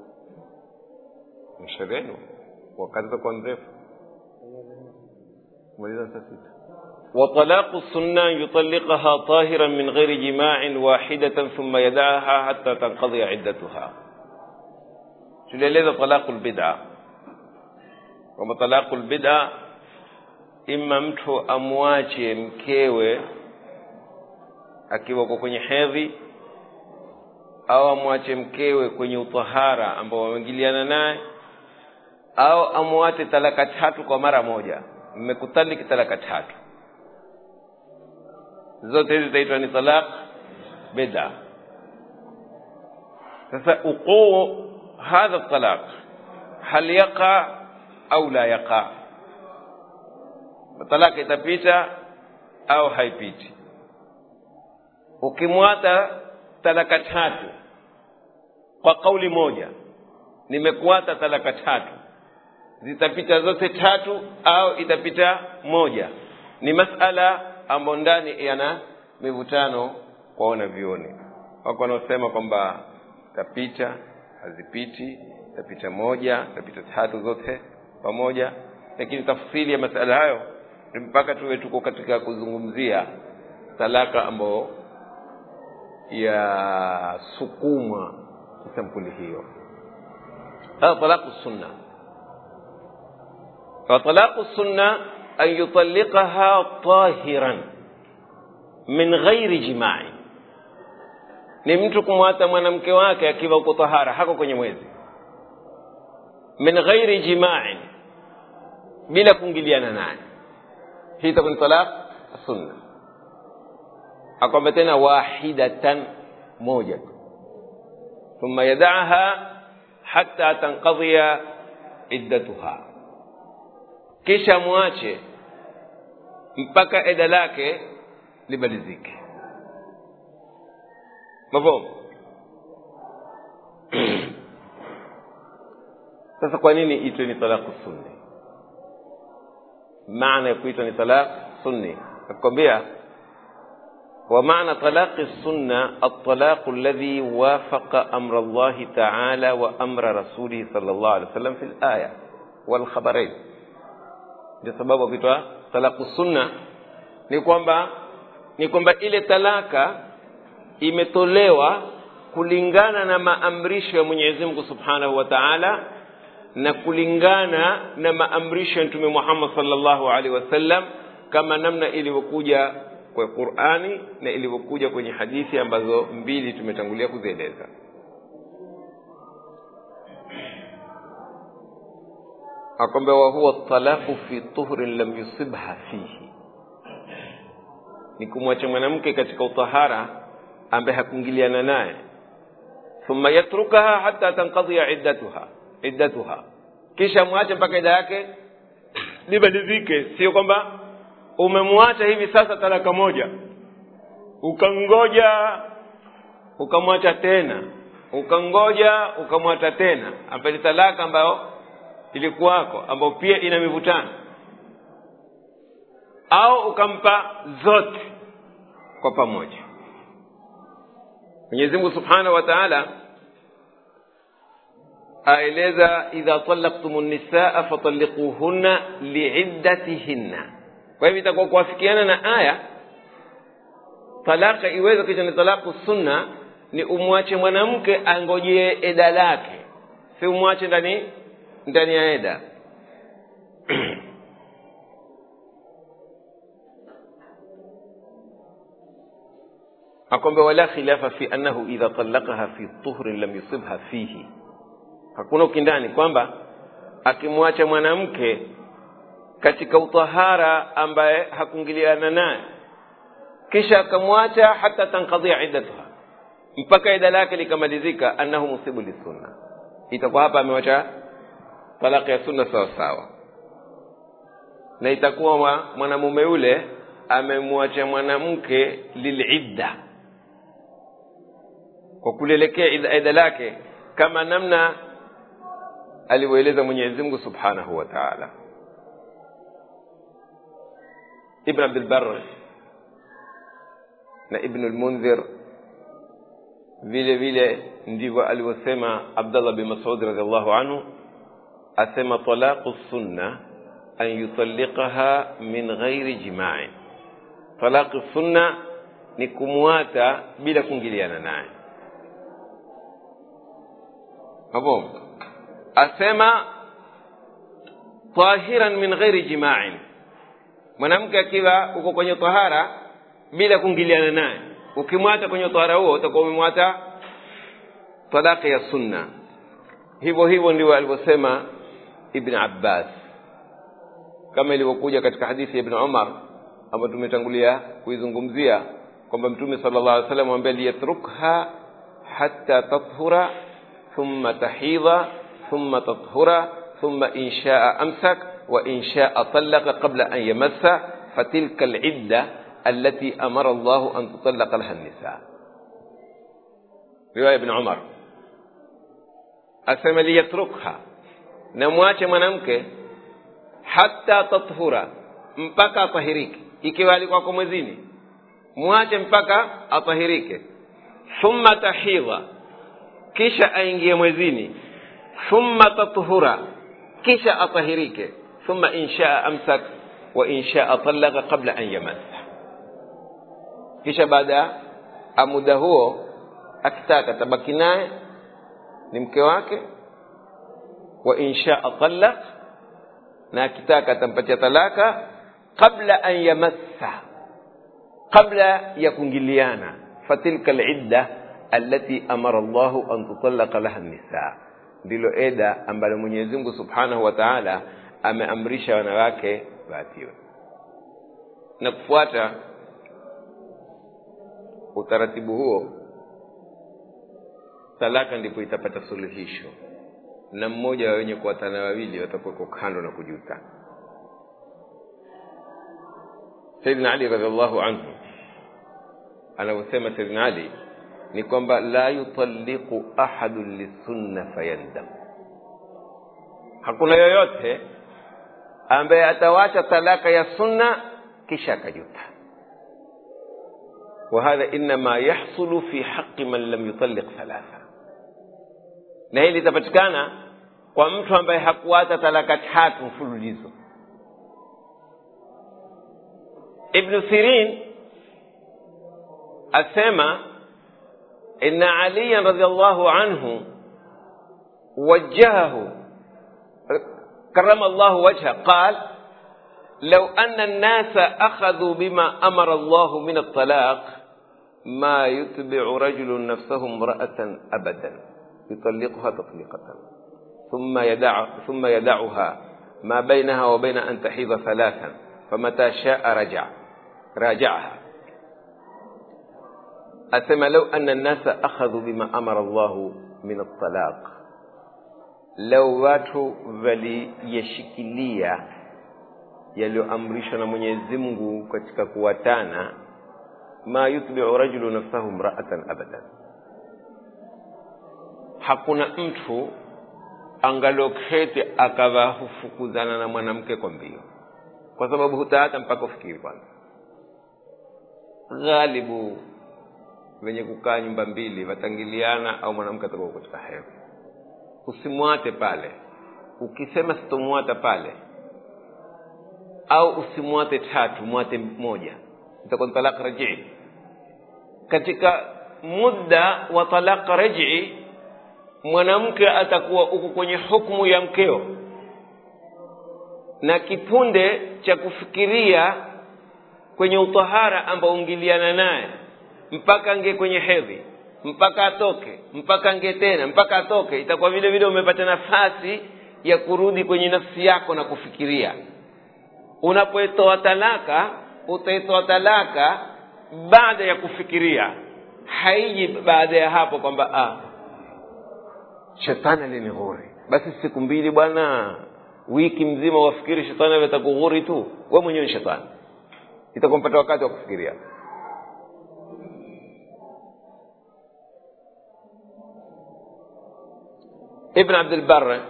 mshauri wenu wakati utakuwa mrefu kumaliza saa sita وطلاق السنة يطلقها طاهرا من غير جماع واحدة ثم يدعها حتى تنقضي عدتها tulieleza talaqu lbida kwamba talaqu lbida ima mtu amwache mkewe akiwa kwa kwenye hedhi au amwache mkewe kwenye utahara ambao wameingiliana naye au amwache talaka tatu kwa mara moja mmekutaliki talaka tatu zote hizi zitaitwa ni talaq bida sasa uquu hadha talaq hal yaqa au la yaqa talaka itapita au haipiti ukimwata talaka tatu kwa kauli moja nimekuata talaka tatu zitapita zote tatu au itapita moja ni masala ambayo ndani yana mivutano kwa wanavyoni wako wanaosema kwamba tapita hazipiti tapita moja tapita tatu zote pamoja lakini tafsiri ya masala hayo ni mpaka tuwe tuko katika kuzungumzia talaka ambayo yasukumwa kisampuli hiyo هذا طلاق السنة فطلاق السنة أن يطلقها طاهرا من غير جماع ni mtu kumwata mwanamke wake akiwa uko tahara hako kwenye mwezi min ghairi jimain bila kuingiliana naye hii itakuwa ni talaq sunna akwamba tena wahidatan moja tu thumma yadaha hatta tanqadhiya iddatuha kisha mwache mpaka eda lake limalizike mafhumu sasa kwa nini itwe ni talaku sunni maana ya kuitwa ni talaq sunni nakwambia ومعنى طلاق السنة الطلاق الذي وافق أمر الله تعالى وأمر رسوله صلى الله عليه وسلم في الآية والخبرين ndio sababu kuitwa talaku sunna ni kwamba ni kwamba ile talaka imetolewa kulingana na maamrisho ya Mwenyezi Mungu Subhanahu wa Ta'ala na kulingana na maamrisho ya mtume muhammad salllahu alaihi wasallam kama namna ilivyokuja kwa qurani na ilivyokuja kwenye hadithi ambazo mbili tumetangulia kuzieleza akwambia wahuwa talaqu fi tuhrin lam yusibha fihi ni kumwacha mwanamke katika utahara ambaye hakuingiliana naye thumma yatrukaha hata tankadhia iddatuha iddatuha kisha mwache mpaka ida yake libadilike sio kwamba umemwacha hivi sasa talaka moja ukangoja ukamwacha tena ukangoja ukamwacha tena ambayo ni talaka ambayo ilikuwako ambayo pia ina mivutano au ukampa zote kwa pamoja mwenyezi mungu subhanahu wa taala aeleza idha talaktum nisaa fatalikuhunna liiddatihinna kwa hivyo itakuwa kuafikiana na aya talaka iweze kisha ni talaku sunna ni umwache mwanamke angojee eda lake si umwache ndani ndani ya eda akwambia wala khilafa fi annahu idha talaqaha fi tuhrin lam yusibha fihi hakuna ukindani kwamba akimwacha mwanamke katika utahara ambaye hakuingiliana naye kisha akamwacha hata tankadhia iddatuha mpaka ida lake likamalizika annahu musibu lisunna itakuwa hapa amewacha talaka ya sunna sawa sawa na itakuwa mwanamume yule amemwacha mwanamke lilidda kwa kulelekea ida lake kama namna alivyoeleza mwenyezi mungu subhanahu wa taala ibn abdulbar na ibnu lmundhir vile vile ndivyo alivyosema abdallah bin masud radiallahu anhu asema talaqu sunna an yutalliqaha min ghairi jimain talaqu sunna ni kumwata bila kuingiliana naye hapo asema tahiran min ghairi jimain mwanamke akiwa uko kwenye tahara bila kuingiliana naye ukimwata kwenye tahara huo utakuwa umemwata talaka ya sunna hivyo hivyo ndivyo alivyosema ibn abbas kama ilivyokuja katika hadithi ya ibn umar ambayo tumetangulia kuizungumzia kwamba mtume sala llah alih wasallam amwambia liyatrukha hatta tathura thumma tahidha thumma tathura thumma in shaa amsak wa in shaa talaqa qabla an yamassa fatilka alidda التي أمر الله أن تطلق لها النساء رواية ابن عمر أسمى ليتركها نمواche mwanamke hata tathura mpaka atahirike ikiwa alikuwa kwa mwezini mwache mpaka atahirike thumma tahidha kisha aingie mwezini thumma tathura kisha atahirike thumma inshaa amsak wa inshaa talaqa qabla an yamassa kisha baada ya muda huo akitaka tabaki naye ni mke wake wa inshaa talaq na akitaka atampatia talaka qabla an yamassa qabla ya kuingiliana fatilka alidda allati amara llahu an tutalaqa laha nisa ndilo eda ambalo mwenyezi mungu subhanahu wa taala ameamrisha wanawake waatiwe na kufuata utaratibu huo talaka ndipo itapata suluhisho na mmoja wa wenye kuwatana wawili watakuweko kando na kujuta saidina ali radiallahu anhu anavyosema saidina ali ni kwamba la yutalliqu ahadun lisunna fayandam hakuna yoyote ambaye atawacha talaka ya sunna kisha akajuta وهذا إنما يحصل في حق من لم يطلق ثلاثة na hili litapatikana kwa mtu ambaye hakuacha talaka tatu mfululizo ibnu sirin asema ina aliyan radiallahu anhu wajahahu كرم الله وجهه قال لو أن الناس أخذوا بما أمر الله من الطلاق ما يتبع رجل نفسه امرأة أبدا يطلقها تطليقة ثم يدع ثم يدعها ما بينها وبين أن تحيض ثلاثا فمتى شاء رجع راجعها أسمى لو أن الناس أخذوا بما أمر الله من الطلاق لو watu waliyashikilia yaliyoamrishwa na mwenyezi mungu katika kuwatana ma yutbiu rajulu nafsahu mraatan abadan hakuna mtu angaloketi akawa hufukuzana na mwanamke kwa mbio kwa sababu hutaata mpaka ufikiri kwanza ghalibu wenye kukaa nyumba mbili watangiliana au mwanamke atakuwa katika hedhi usimwate pale ukisema sitomwata pale au usimwate tatu mwate moja itakuwa ni talaq rajii katika muda wa talaq rajii mwanamke atakuwa uko kwenye hukmu ya mkeo na kipunde cha kufikiria kwenye utahara ambao ungiliana naye mpaka ange kwenye hedhi mpaka atoke mpaka ange tena mpaka atoke itakuwa vile vile umepata nafasi ya kurudi kwenye nafsi yako na kufikiria unapoitoa talaka utaitoa talaka baada ya kufikiria haiji baada ya hapo kwamba ah, shetani alinighuri basi siku mbili bwana wiki mzima wafikiri shetani avetakughuri tu we mwenyewe ni shetani itakuwa mpata wakati wa kufikiria ibn abdulbar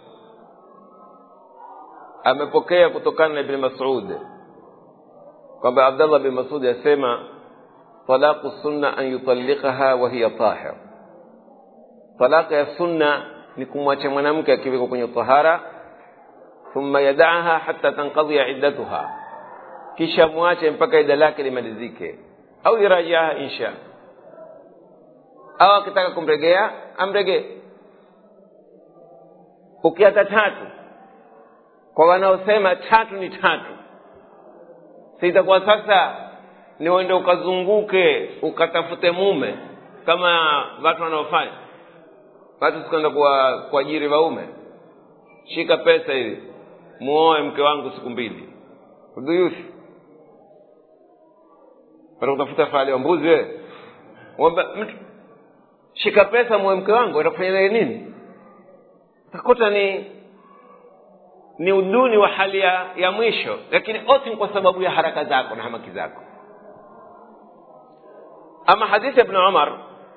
amepokea kutokana na ibn masud kwamba abdallah bin masud asema talaqu sunna an yutalliqaha wa hiya tahir talaka ya sunna ni kumwacha mwanamke akiwekwa kwenye tahara thumma yadaaha hatta tanqadhiya iddatuha kisha mwache mpaka ida lake limalizike au yurajiaha insha au akitaka kumregea amregee ukiata tatu kwa wanaosema tatu ni tatu si itakuwa sasa ni uende ukazunguke ukatafute mume kama watu wanaofanya watu sikuenda kuajiri waume shika pesa hivi muoe mke wangu siku mbili udhuyuthi kutafuta fahali wa mbuzi wewe mtu shika pesa muoe mke wangu atakufanya naye nini utakuta ni ni uduni wa hali ya, ya mwisho lakini ote ni kwa sababu ya haraka zako na hamaki zako ama hadithi ya ibn umar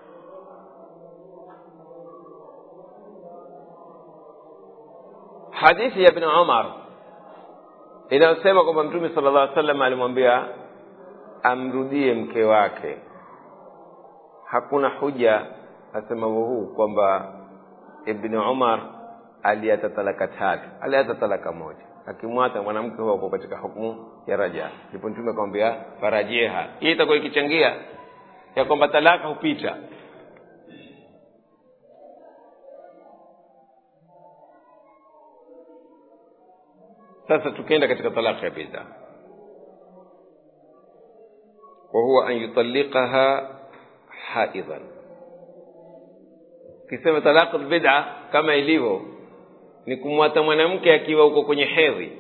hadithi ya ibn umar inayosema kwamba mtume sala llah salam alimwambia amrudie mke wake hakuna huja asema huu kwamba ibni umar aliata talaka tatu aliata talaka moja akimwata mwanamke huwa uko katika hukmu ya raja ndipo mtume akamwambia farajeha hii itakuwa ikichangia ya kwamba talaka hupita sasa tukienda katika talaka ya bid'a وهو أن يطلقها حائضا kisema talaqu bid'a kama ilivyo ni kumwata mwanamke akiwa uko kwenye hedhi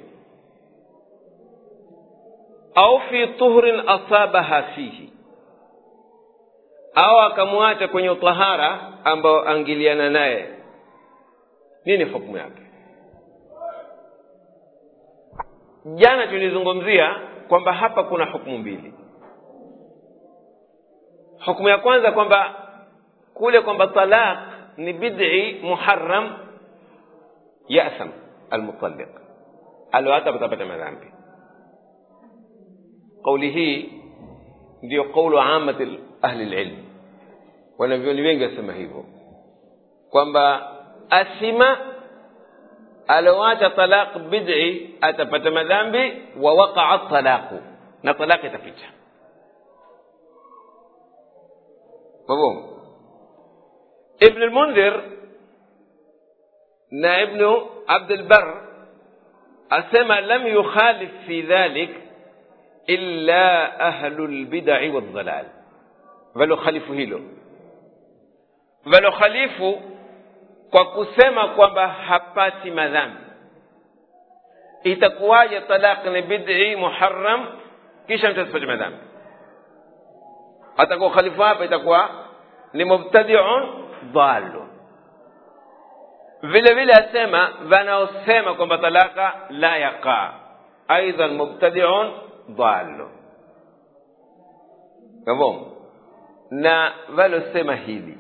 au fi tuhrin asabaha fihi au akamwacha kwenye utahara ambao angiliana naye nini hukumu yake jana tulizungumzia kwamba hapa kuna hukumu mbili hukumu ya kwanza kwamba kule kwamba talaq ni bid'i muharram yasam almutalliq alohata patapata madhambi kauli hii ndiyo kaulu amati ahli lilm wanavyoni wengi wasema hivyo kwamba asima aloacha talaq bid'i atapata madhambi wa waqaa talaqu na talaq itapita mafhumu ibn lmundhir na ibnu abdulbar asema lam yukhalif fi dhalik illa ahlu lbidai waldhalal valokhalifu hilo valokhalifu kwa kusema kwamba hapati madhambi itakuwaje talaq ni bid'i muharram kisha mtu asipate madhambi atakuwa khalifu hapa itakuwa ni mubtadiun dhalu vile vile asema wanaosema kwamba talaka la yaqa aidan mubtadiun dhalu kavo na walosema hili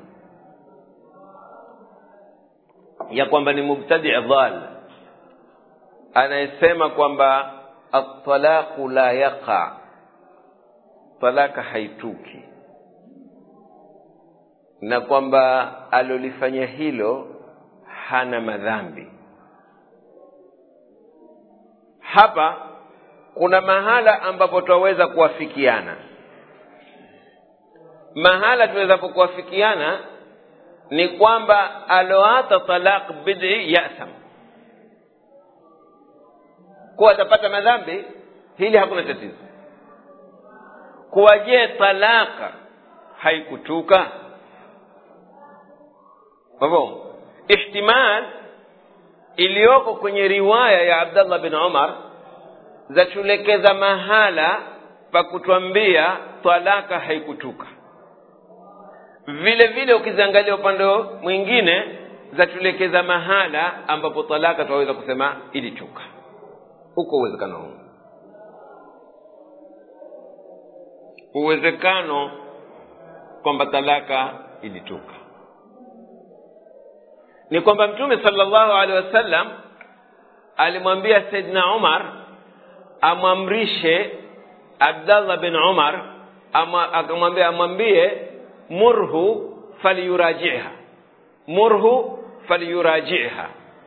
ya kwamba ni mubtadi dhal anayesema kwamba atalaqu la yaqa talaka haituki na kwamba alolifanya hilo hana madhambi hapa kuna mahala ambapo twaweza kuwafikiana mahala tunaweza kuwafikiana ni kwamba aloata talaq bid'i yasam kuwa atapata madhambi hili hakuna tatizo kuwa je talaka haikutuka mafhumu ihtimal iliyoko kwenye riwaya ya abdallah bin umar zatulekeza mahala pa kutwambia talaka haikutuka vile vile ukiziangalia upande mwingine zatulekeza mahala ambapo talaka tunaweza kusema ilituka uko uwezekano huu uwezekano kwamba talaka ilituka ni kwamba mtume sallallahu alaihi wasallam alimwambia saidna umar amwamrishe abdallah bin umar akamwambia amwambie murhu falyurajiha murhu falyurajiha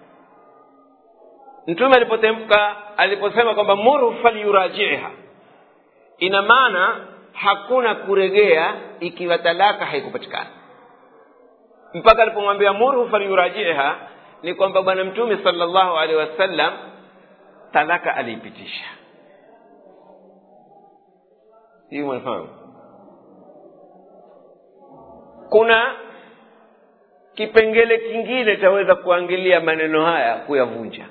mtume alipotemka aliposema kwamba murhu falyurajiha ina maana hakuna kuregea ikiwa talaka haikupatikana mpaka alipomwambia murhu falyurajiha ni kwamba bwana mtume sallallahu alaihi wasallam talaka aliipitisha hii mnafahamu kuna kipengele kingine chaweza kuangalia maneno haya kuyavunja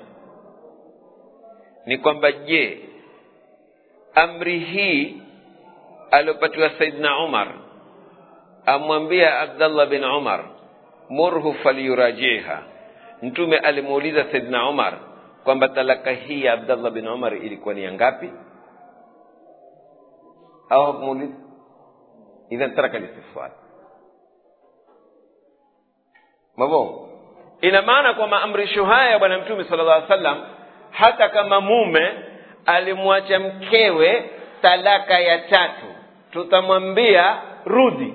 ni kwamba je amri hii aliopatiwa saidna umar amwambia abdallah bin umar murhu falyurajiha mtume alimuuliza saidna umar kwamba talaka hii ya abdallah bin umar ilikuwa ni ya ngapi au hakumuuliza idhan taraka listifsal mavo ina maana kwa maamrisho haya ya bwana mtume sala llah sallam hata kama mume alimwacha mkewe talaka ya tatu tutamwambia rudi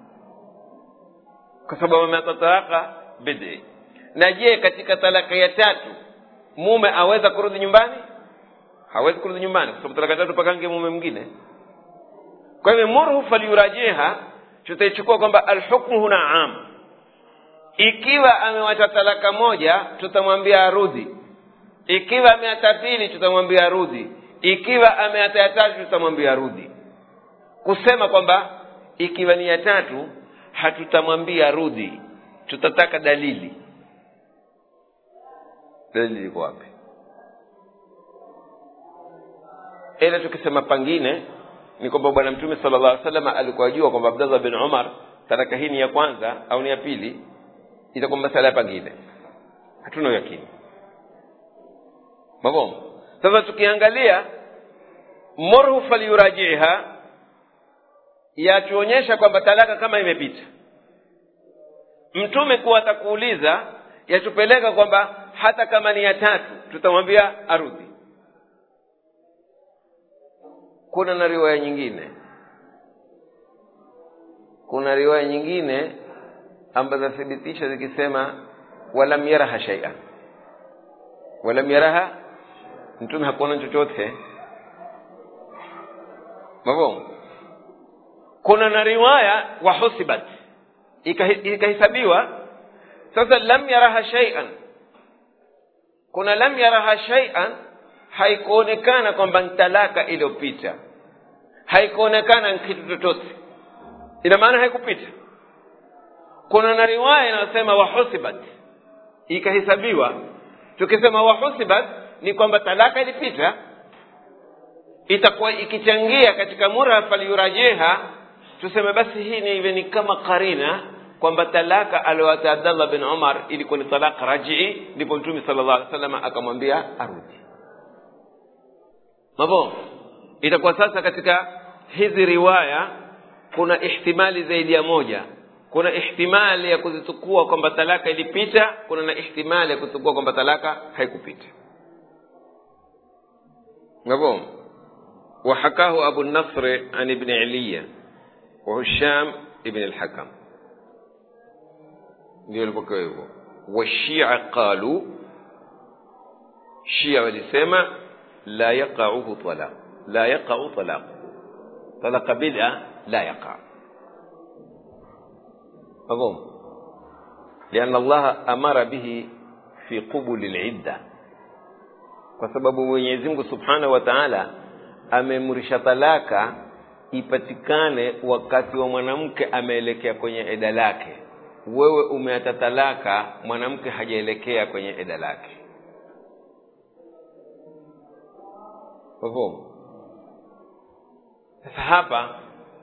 kwa sababu ameata talaka bidi na je katika talaka ya tatu mume aweza kurudi nyumbani hawezi kurudi nyumbani kwa sababu talaka tatu pakange mume mwingine kwa hivyo murhu falyurajiha tutaichukua kwamba alhukmu huna am ikiwa amewacha talaka moja tutamwambia arudi ikiwa ameata pili tutamwambia arudi ikiwa ameata ya tatu tutamwambia arudi kusema kwamba ikiwa ni ya tatu hatutamwambia rudi tutataka dalili dalili iko wapi ila tukisema pangine ni kwamba bwana mtume sala llah alih salama alikuwa ajua kwamba abdallah bin umar talaka hii ni ya kwanza au ni ya pili itakuwa masala ya pangine hatuna uyakini mavomo sasa tukiangalia murhu falyurajiha yatuonyesha kwamba talaka kama imepita mtume kuwa atakuuliza yatupeleka kwamba hata kama ni ya tatu tutamwambia arudi kuna na riwaya nyingine kuna riwaya nyingine ambazo zathibitisha zikisema walam yaraha shaian walam yaraha mtume hakuona chochote mavomo kuna na riwaya wahusibat ikahesabiwa sasa lam yaraha shaian kuna lam yaraha shaian haikuonekana kwamba ni talaka iliyopita haikuonekana ni kitu chochote ina maana haikupita kuna na riwaya inayosema wahusibat ikahesabiwa tukisema wahusibat ni kwamba talaka ilipita itakuwa ikichangia katika murafa liyurajeha tuseme basi hii ni iwe ni kama karina kwamba talaka aliowata abdallah bin umar ilikuwa ni talaka rajii ndipo mtume sala llah alih wasallam akamwambia arudi mavo itakuwa sasa katika hizi riwaya kuna ihtimali zaidi ya moja kuna ihtimali ya kuzitukua kwamba talaka ilipita kuna na ihtimali ya kuzitukua kwamba talaka haikupita mavo وحكاه أبو النصر عن ابن علية وهشام ابن الحكم ndio ilivyokuwa hivyo washia qalu shia walisema la yaqauhu talaq la yaqau talaq talaqa bid'a la yaqa مفهوم لأن الله أمر به في قبول العدة kwa sababu Mwenyezi Mungu Subhanahu wa Ta'ala amemrisha talaka ipatikane wakati wa mwanamke ameelekea kwenye eda lake wewe umeata talaka mwanamke hajaelekea kwenye eda lake Fahamu? sasa hapa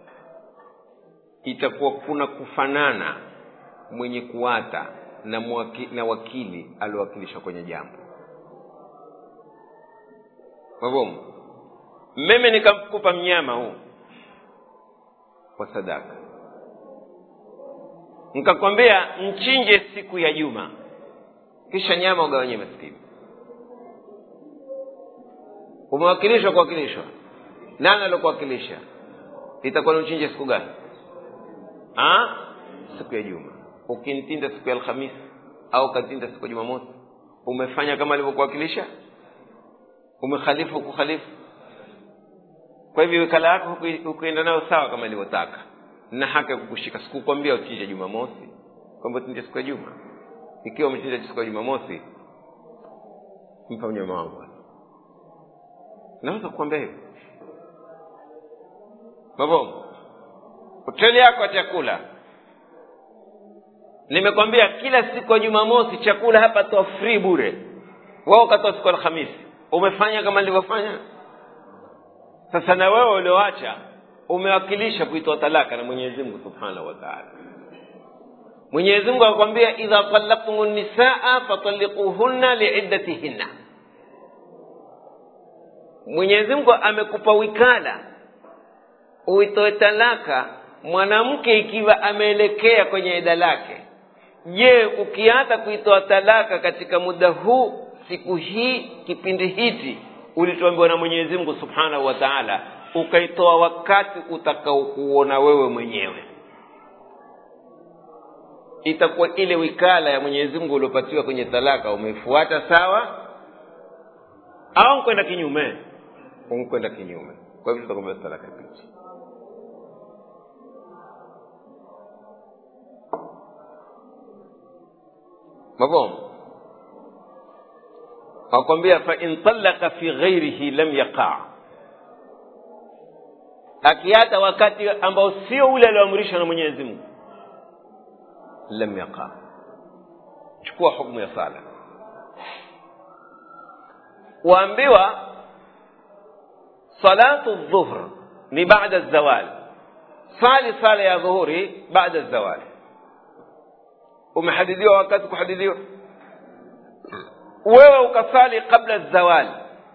itakuwa kuna kufanana mwenye kuata na, mwaki, na wakili aliowakilisha kwenye jambo Fahamu? mimi nikamkupa mnyama huu kwa sadaka nikakwambia mchinje siku ya juma kisha nyama ugawanye maskini umewakilishwa kuwakilishwa nani aliokuwakilisha itakuwa ni uchinje siku gani ha? siku ya juma ukintinda siku ya alhamisi au ukatinda siku ya jumamosi umefanya kama alivyokuwakilisha umekhalifu kukhalifu kwa hivyo wikala yako hukuenda nayo sawa kama ilivyotaka na haki ya kukushika sikukwambia uchinje jumamosi kwamba uchinje siku ya juma ikiwa umechinja siku ya jumamosi mpa mnyama wangu naweza kukwambia hivyo mavomo hoteli yako ya chakula nimekwambia kila siku ya jumamosi chakula hapa toa free bure wao ukatoa siku ya alhamisi umefanya kama nilivyofanya sasa na wewe ulioacha umewakilisha kuitoa talaka na mwenyezi mungu subhanahu wa taala mwenyezi mungu akwambia idha talaktum nisaa fatalikuhunna liiddatihinna mwenyezi mungu amekupa wikala uitoe talaka mwanamke ikiwa ameelekea kwenye ida lake je ukiata kuitoa talaka katika muda huu siku hii kipindi hichi ulituambiwa na mwenyezi mungu subhanahu wa taala ukaitoa wakati utakaokuona wewe mwenyewe itakuwa ile wikala ya mwenyezi mungu uliopatiwa kwenye talaka umeifuata sawa au nkwenda kinyume unkwenda kinyume kwa hivyo tutakwambia talaka picha mafhum akwambia fa in talaka fi ghairihi lam yaqa akiata wakati ambao sio ule alioamrishwa na mwenyezi mungu lam yaqa chukua hukmu ya sala waambiwa salatu dhuhr ni baada zawal sali sala ya dhuhuri baada zawal umehadidiwa wakati kuhadidiwa wewe ukasali kabla zawali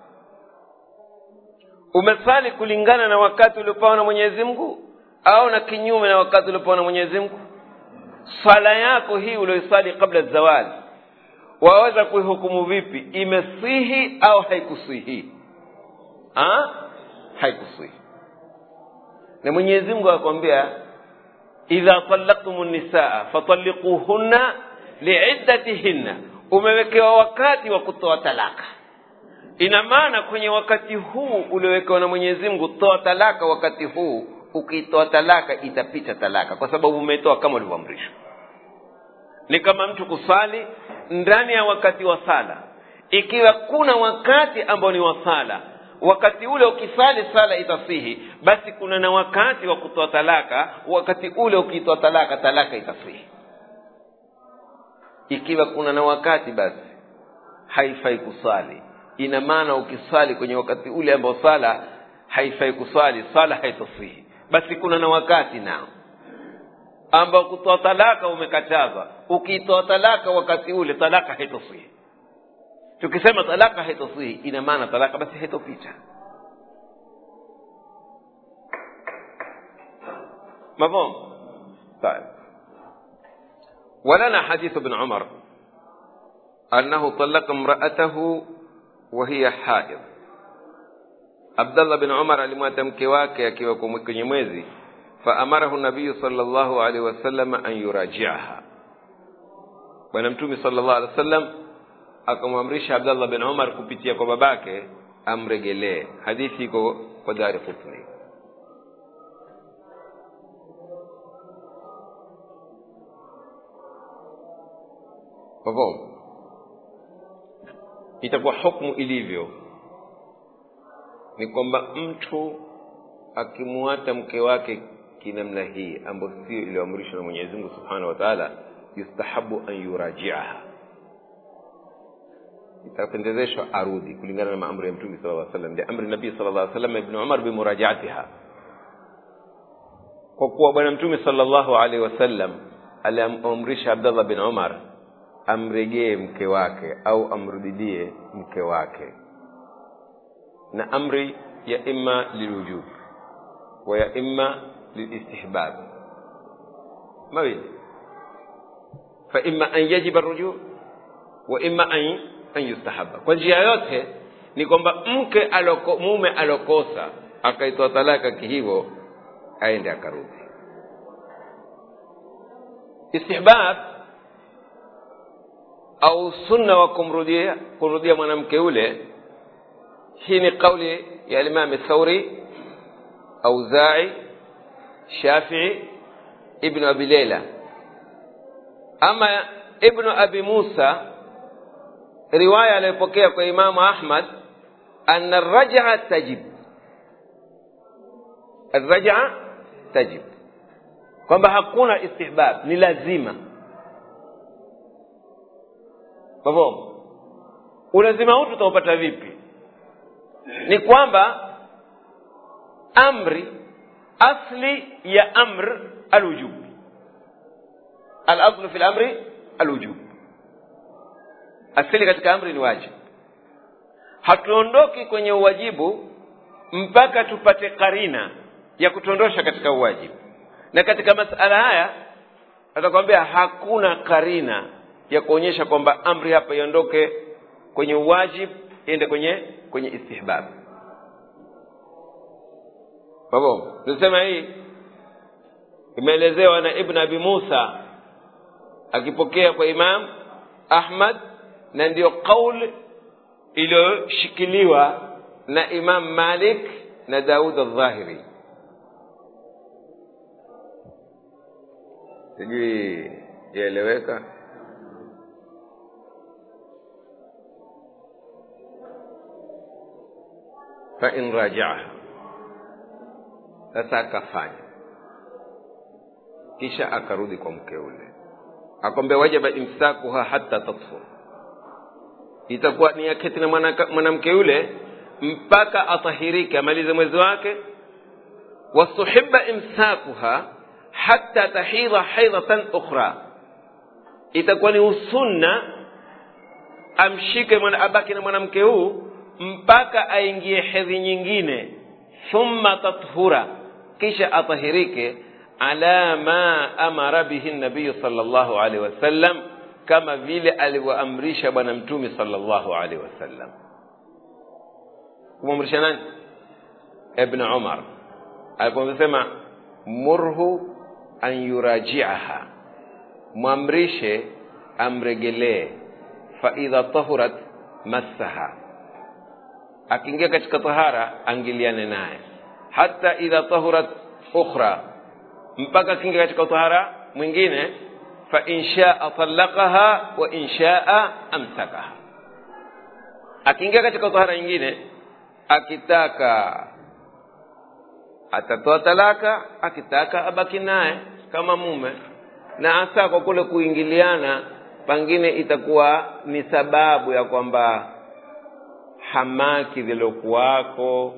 umesali kulingana na wakati uliopewa na mwenyezi mungu au na kinyume na wakati uliopewa na mwenyezi mungu swala yako hii ulioisali kabla zawali waweza kuihukumu vipi imesihi au haikusihi ha? haikusihi na mwenyezi mungu akwambia idha talaktum nisaa fatalikuhunna liiddatihinna umewekewa wakati wa kutoa talaka ina maana kwenye wakati huu uliowekewa na mwenyezi mungu toa talaka wakati huu ukiitoa talaka itapita talaka kwa sababu umetoa kama ulivyoamrishwa ni kama mtu kusali ndani ya wakati wa sala ikiwa kuna wakati ambao ni wa sala wakati ule ukisali sala itasihi basi kuna na wakati wa kutoa talaka wakati ule ukitoa talaka talaka itasihi ikiwa kuna na wakati basi haifai kuswali ina maana ukiswali kwenye wakati ule ambao sala haifai kuswali sala haitasihi basi kuna na wakati nao ambao kutoa talaka umekatazwa ukitoa talaka wakati ule talaka haitasihi tukisema talaka haitasihi ina maana talaka basi haitopita مفهوم طيب ولنا حديث ابن عمر أنه طلق امرأته وهي حائض عبد الله بن عمر alimwata mke wake akiwa kwenye mwezi faamarahu nabiyu sallallahu alaihi wasallam an yurajiaha bwana mtume sallallahu alaihi wasallam akamwamrisha abdallah bin umar kupitia kwa babake amregelee hadithi iko kwa dari qutni mafhumu itakuwa hukmu ilivyo ni kwamba mtu akimuata mke wake kinamna hii ambayo sio iliyoamrishwa na mwenyezi mungu subhanahu wa taala yustahabu an yurajiaha itapendezeshwa arudi kulingana na maamri ya mtume sala lla salam liamri nabii sala llah salam ibni umar bimurajaatiha kwa kuwa bwana mtume sala llahu alaihi wasallam aliamrisha abdallah bin umar amregee mke wake au amrudidie mke wake na amri ya imma lilwujub wa ya imma lilistihbab mawili fa imma an yajiba rujuu wa imma an, an yustahaba kwa njia yote ni kwamba mke aloko, mume alokosa akaitoa talaka kihivyo aende akarudi istihbab au sunna wa kumrudia kumrudia mwanamke ule hii ni kauli ya Imam Thauri Auzai Shafii Ibn Abi Layla ama Ibn Abi Musa riwaya aliyopokea kwa Imamu Ahmad anna raj'a tajib الرجعة tajib kwamba hakuna istihbab ni lazima mafhumu ulazima huu tutaupata vipi ni kwamba amri asli ya amr alwujub alaslu fi lamri alwujub asili katika amri ni wajibu hatuondoki kwenye uwajibu mpaka tupate karina ya kutuondosha katika uwajibu na katika masala haya atakwambia hakuna karina ya kuonyesha kwamba amri hapa iondoke kwenye uwajib iende kwenye kwenye istihbab babo nisema hii imeelezewa na ibn abi musa akipokea kwa imam ahmad na ndiyo qaul iliyoshikiliwa na imam malik na daud aldhahiri sijui yaeleweka fain rajaaha sasa akafanya kisha akarudi kwa mke ule akwambia wajaba imsakuha hata tatfur itakuwa ni aketi na mwanamke yule mpaka atahirike amalize mwezi wake wasuhiba imsakuha hata tahidha haidhatan ukhra itakuwa ni usunna amshike mwana abaki na mwanamke huu mpaka aingie hedhi nyingine thumma tathura kisha atahirike ala ma amara bihi nabiyu sallallahu alaihi wasallam kama vile alivyoamrisha bwana mtume sallallahu alaihi wasallam kumwamrisha nani ibn umar aliposema murhu an yurajiaha mwamrishe amregelee faidha tahurat massaha akiingia katika tahara angiliane naye hata idha tahurat ukhra mpaka akiingia katika tahara mwingine fa in shaa talaqaha wa in shaa amsakaha akiingia katika tahara nyingine akitaka atatoa talaka akitaka abaki naye kama mume na hasa kwa kule kuingiliana pengine itakuwa ni sababu ya kwamba hamaki zilokuwako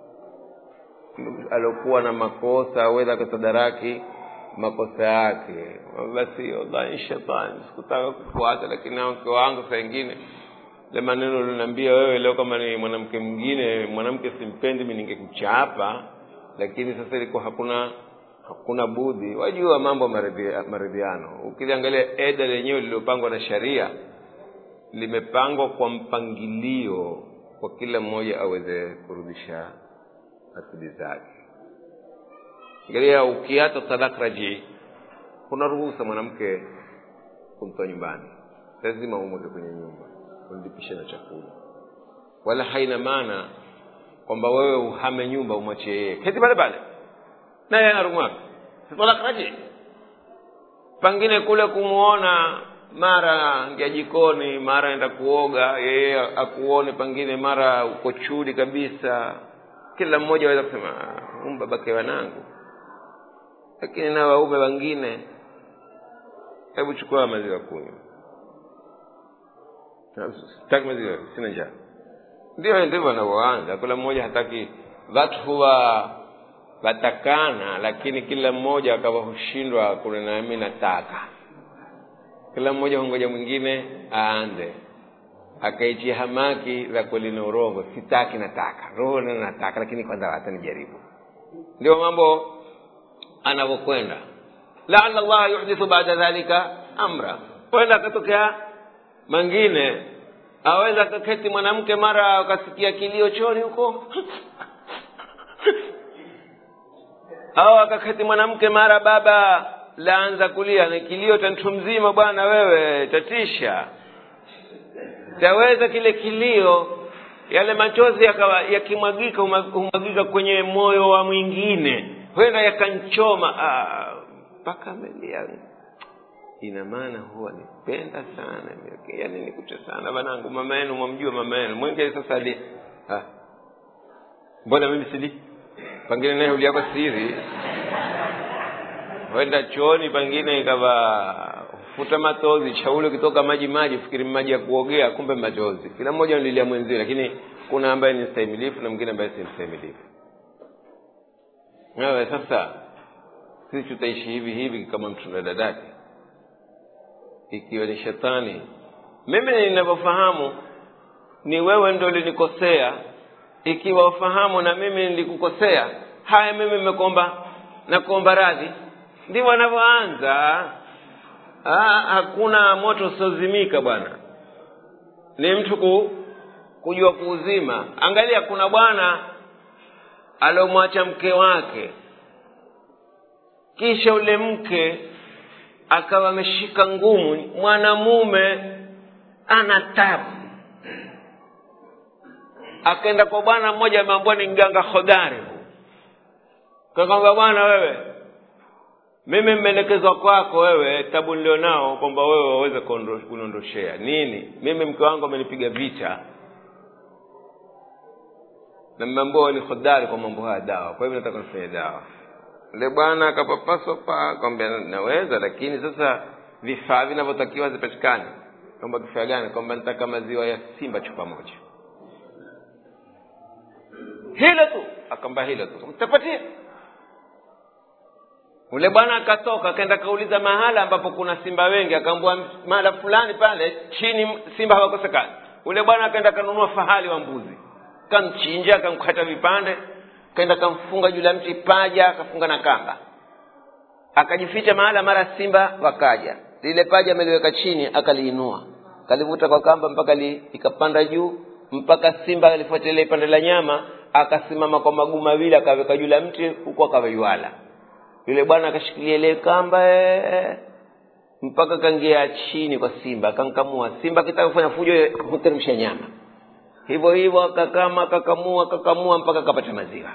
alokuwa na makosa aweza kutadaraki makosa yake basi wallahi shetani sikutaka kufuata lakini na mke wangu saa ingine le maneno uliniambia wewe leo kama ni mwanamke mwingine mwanamke simpendi mi ningekuchapa lakini sasa ilikuwa hakuna hakuna budhi wajua mambo ya maridhi- maridhiano ukiliangalia eda lenyewe lililopangwa na sharia limepangwa kwa mpangilio kwa kila mmoja aweze kurudisha akili zake angalia ukiata talak rajii kuna ruhusa mwanamke kumtoa nyumbani lazima umweke kwenye nyumba umlipishe na chakula wala haina maana kwamba wewe uhame nyumba umwachie yeye keti pale pale naye ana rumu yake talak rajii pengine kule kumuona mara ngia jikoni mara enda kuoga yeye akuone pengine mara uko chudi kabisa kila mmoja aweza kusema "Ah, huyu babake wanangu lakini na waume wengine hebu chukua maziwa kunywa sitaki maziwa sina njaa ndio ndivyo wanavyoanza kila mmoja hataki watu huwa watakana lakini kila mmoja akawa hushindwa kuna nami nataka kila mmoja hungoja mwingine aanze akaichia hamaki za kweli na urongo sitaki nataka roho na nataka lakini kwanza hata nijaribu ndio mambo anavyokwenda laala llah yuhdithu baada dhalika amra kwenda akatokea mangine aweza akaketi mwanamke mara akasikia kilio choni huko au akaketi mwanamke mara baba laanza kulia ni kilio cha mtu mzima bwana wewe tatisha taweza kile kilio yale machozi yakawa yakimwagika huma- humwagika kwenye moyo wa mwingine huenda yakanchoma ah, mpaka amelia ina maana huwa nipenda sana yaani nikucha sana banangu mama yenu mwamjua mama yenu mwenge sasa ali ah. mbona mimi sili pengine naye uliako siri huenda chooni pengine ikawa futa machozi chaule ukitoka maji maji fikiri maji ya kuogea kumbe machozi kila mmoja analilia mwenzie lakini kuna ambaye ni mstahimilifu na mwingine ambaye si mstahimilifu wewe sasa sisi tutaishi hivi hivi kama mtu na dadake ikiwa ni shetani mimi ninavyofahamu ni wewe ndo ulinikosea ikiwa ufahamu na mimi nilikukosea haya mimi nimekuomba nakuomba radhi ndivyo anavyoanza Ah, hakuna moto usiozimika bwana ni mtu ku, kujua kuuzima angalia kuna bwana aliomwacha mke wake kisha ule mke akawa ameshika ngumu mwanamume ana tabu akaenda kwa bwana mmoja ameambua ni mganga hodari kakwamba bwana wewe mimi mmeelekezwa kwako wewe tabu nilionao kwamba wewe waweze kuondo- kuniondoshea nini mimi mke wangu amenipiga vita na mmeambua wewe ni hodari kwa mambo haya dawa kwa hivyo nataka nifanye dawa yule bwana akapapaswa pa kwamba naweza lakini sasa vifaa vinavyotakiwa zipatikane kwamba kifaa gani kwamba nitaka maziwa ya simba chupa moja hilo tu akamba hilo tu mtapatia ule bwana akatoka akaenda akauliza mahala ambapo kuna simba wengi akaambua mahala fulani pale chini simba hawakosekani ule bwana akaenda akanunua fahali wa mbuzi kamchinja akamkata vipande kaenda akamfunga juu la mti paja akafunga na kamba akajificha mahala mara simba wakaja lile paja ameliweka chini akaliinua kalivuta kwa kamba mpaka li, ikapanda juu mpaka simba alifuatilia ipande la nyama akasimama kwa maguu mawili akaweka juu la mti huku akawaiwala yule bwana akashikilia ile kamba ee, mpaka kangia chini kwa simba akankamua simba akitaka kufanya fujo huteremsha nyama hivyo hivyo akakama akakamua akakamua mpaka akapata maziwa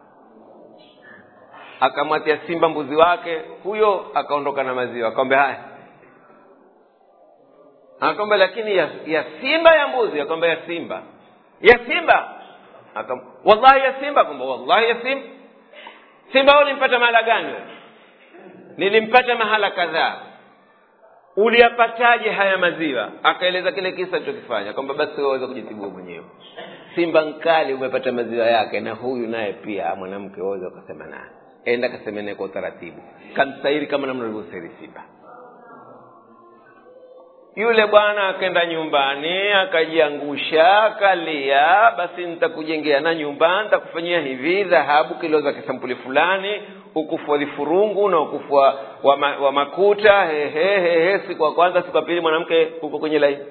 akamwatia simba mbuzi wake huyo akaondoka na maziwa akamwambia haya akamwambia lakini ya, ya simba ya mbuzi akamwambia ya simba ya simba Akam, wallahi ya simba kwamba wallahi ya simba simba ulimpata mahala gani wewe? nilimpata mahala kadhaa uliyapataje haya maziwa akaeleza kile kisa alichokifanya kwamba basi wewe waweza kujitibua mwenyewe simba nkali umepata maziwa yake na huyu naye pia mwanamke waweza ukasema naye enda kaseme naye kwa utaratibu kamsairi kama namna ulivyosairi simba yule bwana akaenda nyumbani akajiangusha akalia basi nitakujengea na nyumba nitakufanyia hivi dhahabu kilo za kisampuli fulani ukufu wa vifurungu na ukufu wa, wa, ma, wa makuta hehehehe siku ya kwanza siku ya pili mwanamke huko kwenye laini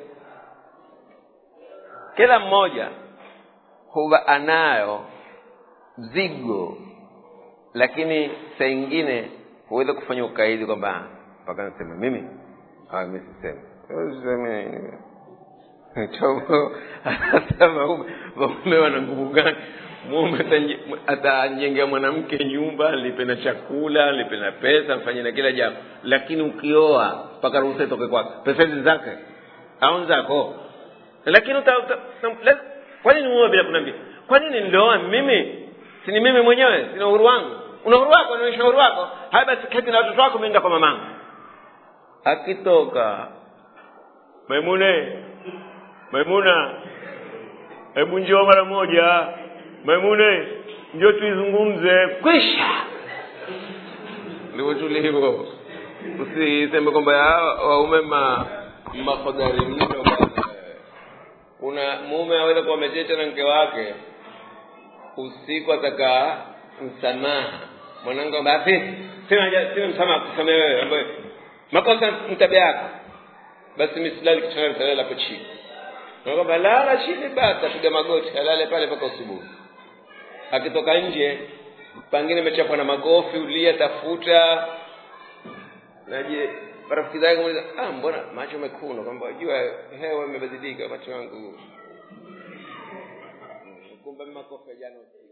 kila mmoja huwa anayo mzigo lakini saa ingine huweza kufanya ukaidi kwamba mpaka nasema mimi Ah, mimi sisemi Usiseme. Tobo, anasema ume- waume wana nguvu gani mume atanje- atajengea mwanamke nyumba alipe na chakula alipe na pesa mfanye na kila jambo lakini ukioa mpaka ruhusa itoke kwake pesa hizi zake au ni zako lakini uta, uta, na- la- kwa nini uoe bila kuniambia kwa nini nilioa mimi si ni mimi mwenyewe sina uhuru wangu una uhuru wako naonyesha uhuru wako haya basi keti na watoto wako meenda kwa mamangu akitoka maimune maimuna hebu njoo mara moja maimune njoo tuizungumze kwisha ndivyo tulivyo usiseme kwamba hawa waume ma mahodari mno bwana. kuna mume aweza kuwa amechecha na mke wake usiku ataka msamaha mwanangu basi sina haja- sina msamaha kusamea wewe ambaye makosa ni tabia yako basi misilali kitanda nitalala hapo chini na kwamba lala chini basi apiga magoti alale pale mpaka usubuhi akitoka nje pangine imechapwa na magofi ulia tafuta naje marafiki zake muuliza ah mbona macho mekundu kwamba wajua hewa imebadilika macho yangu kumbe makofi ya jana usiku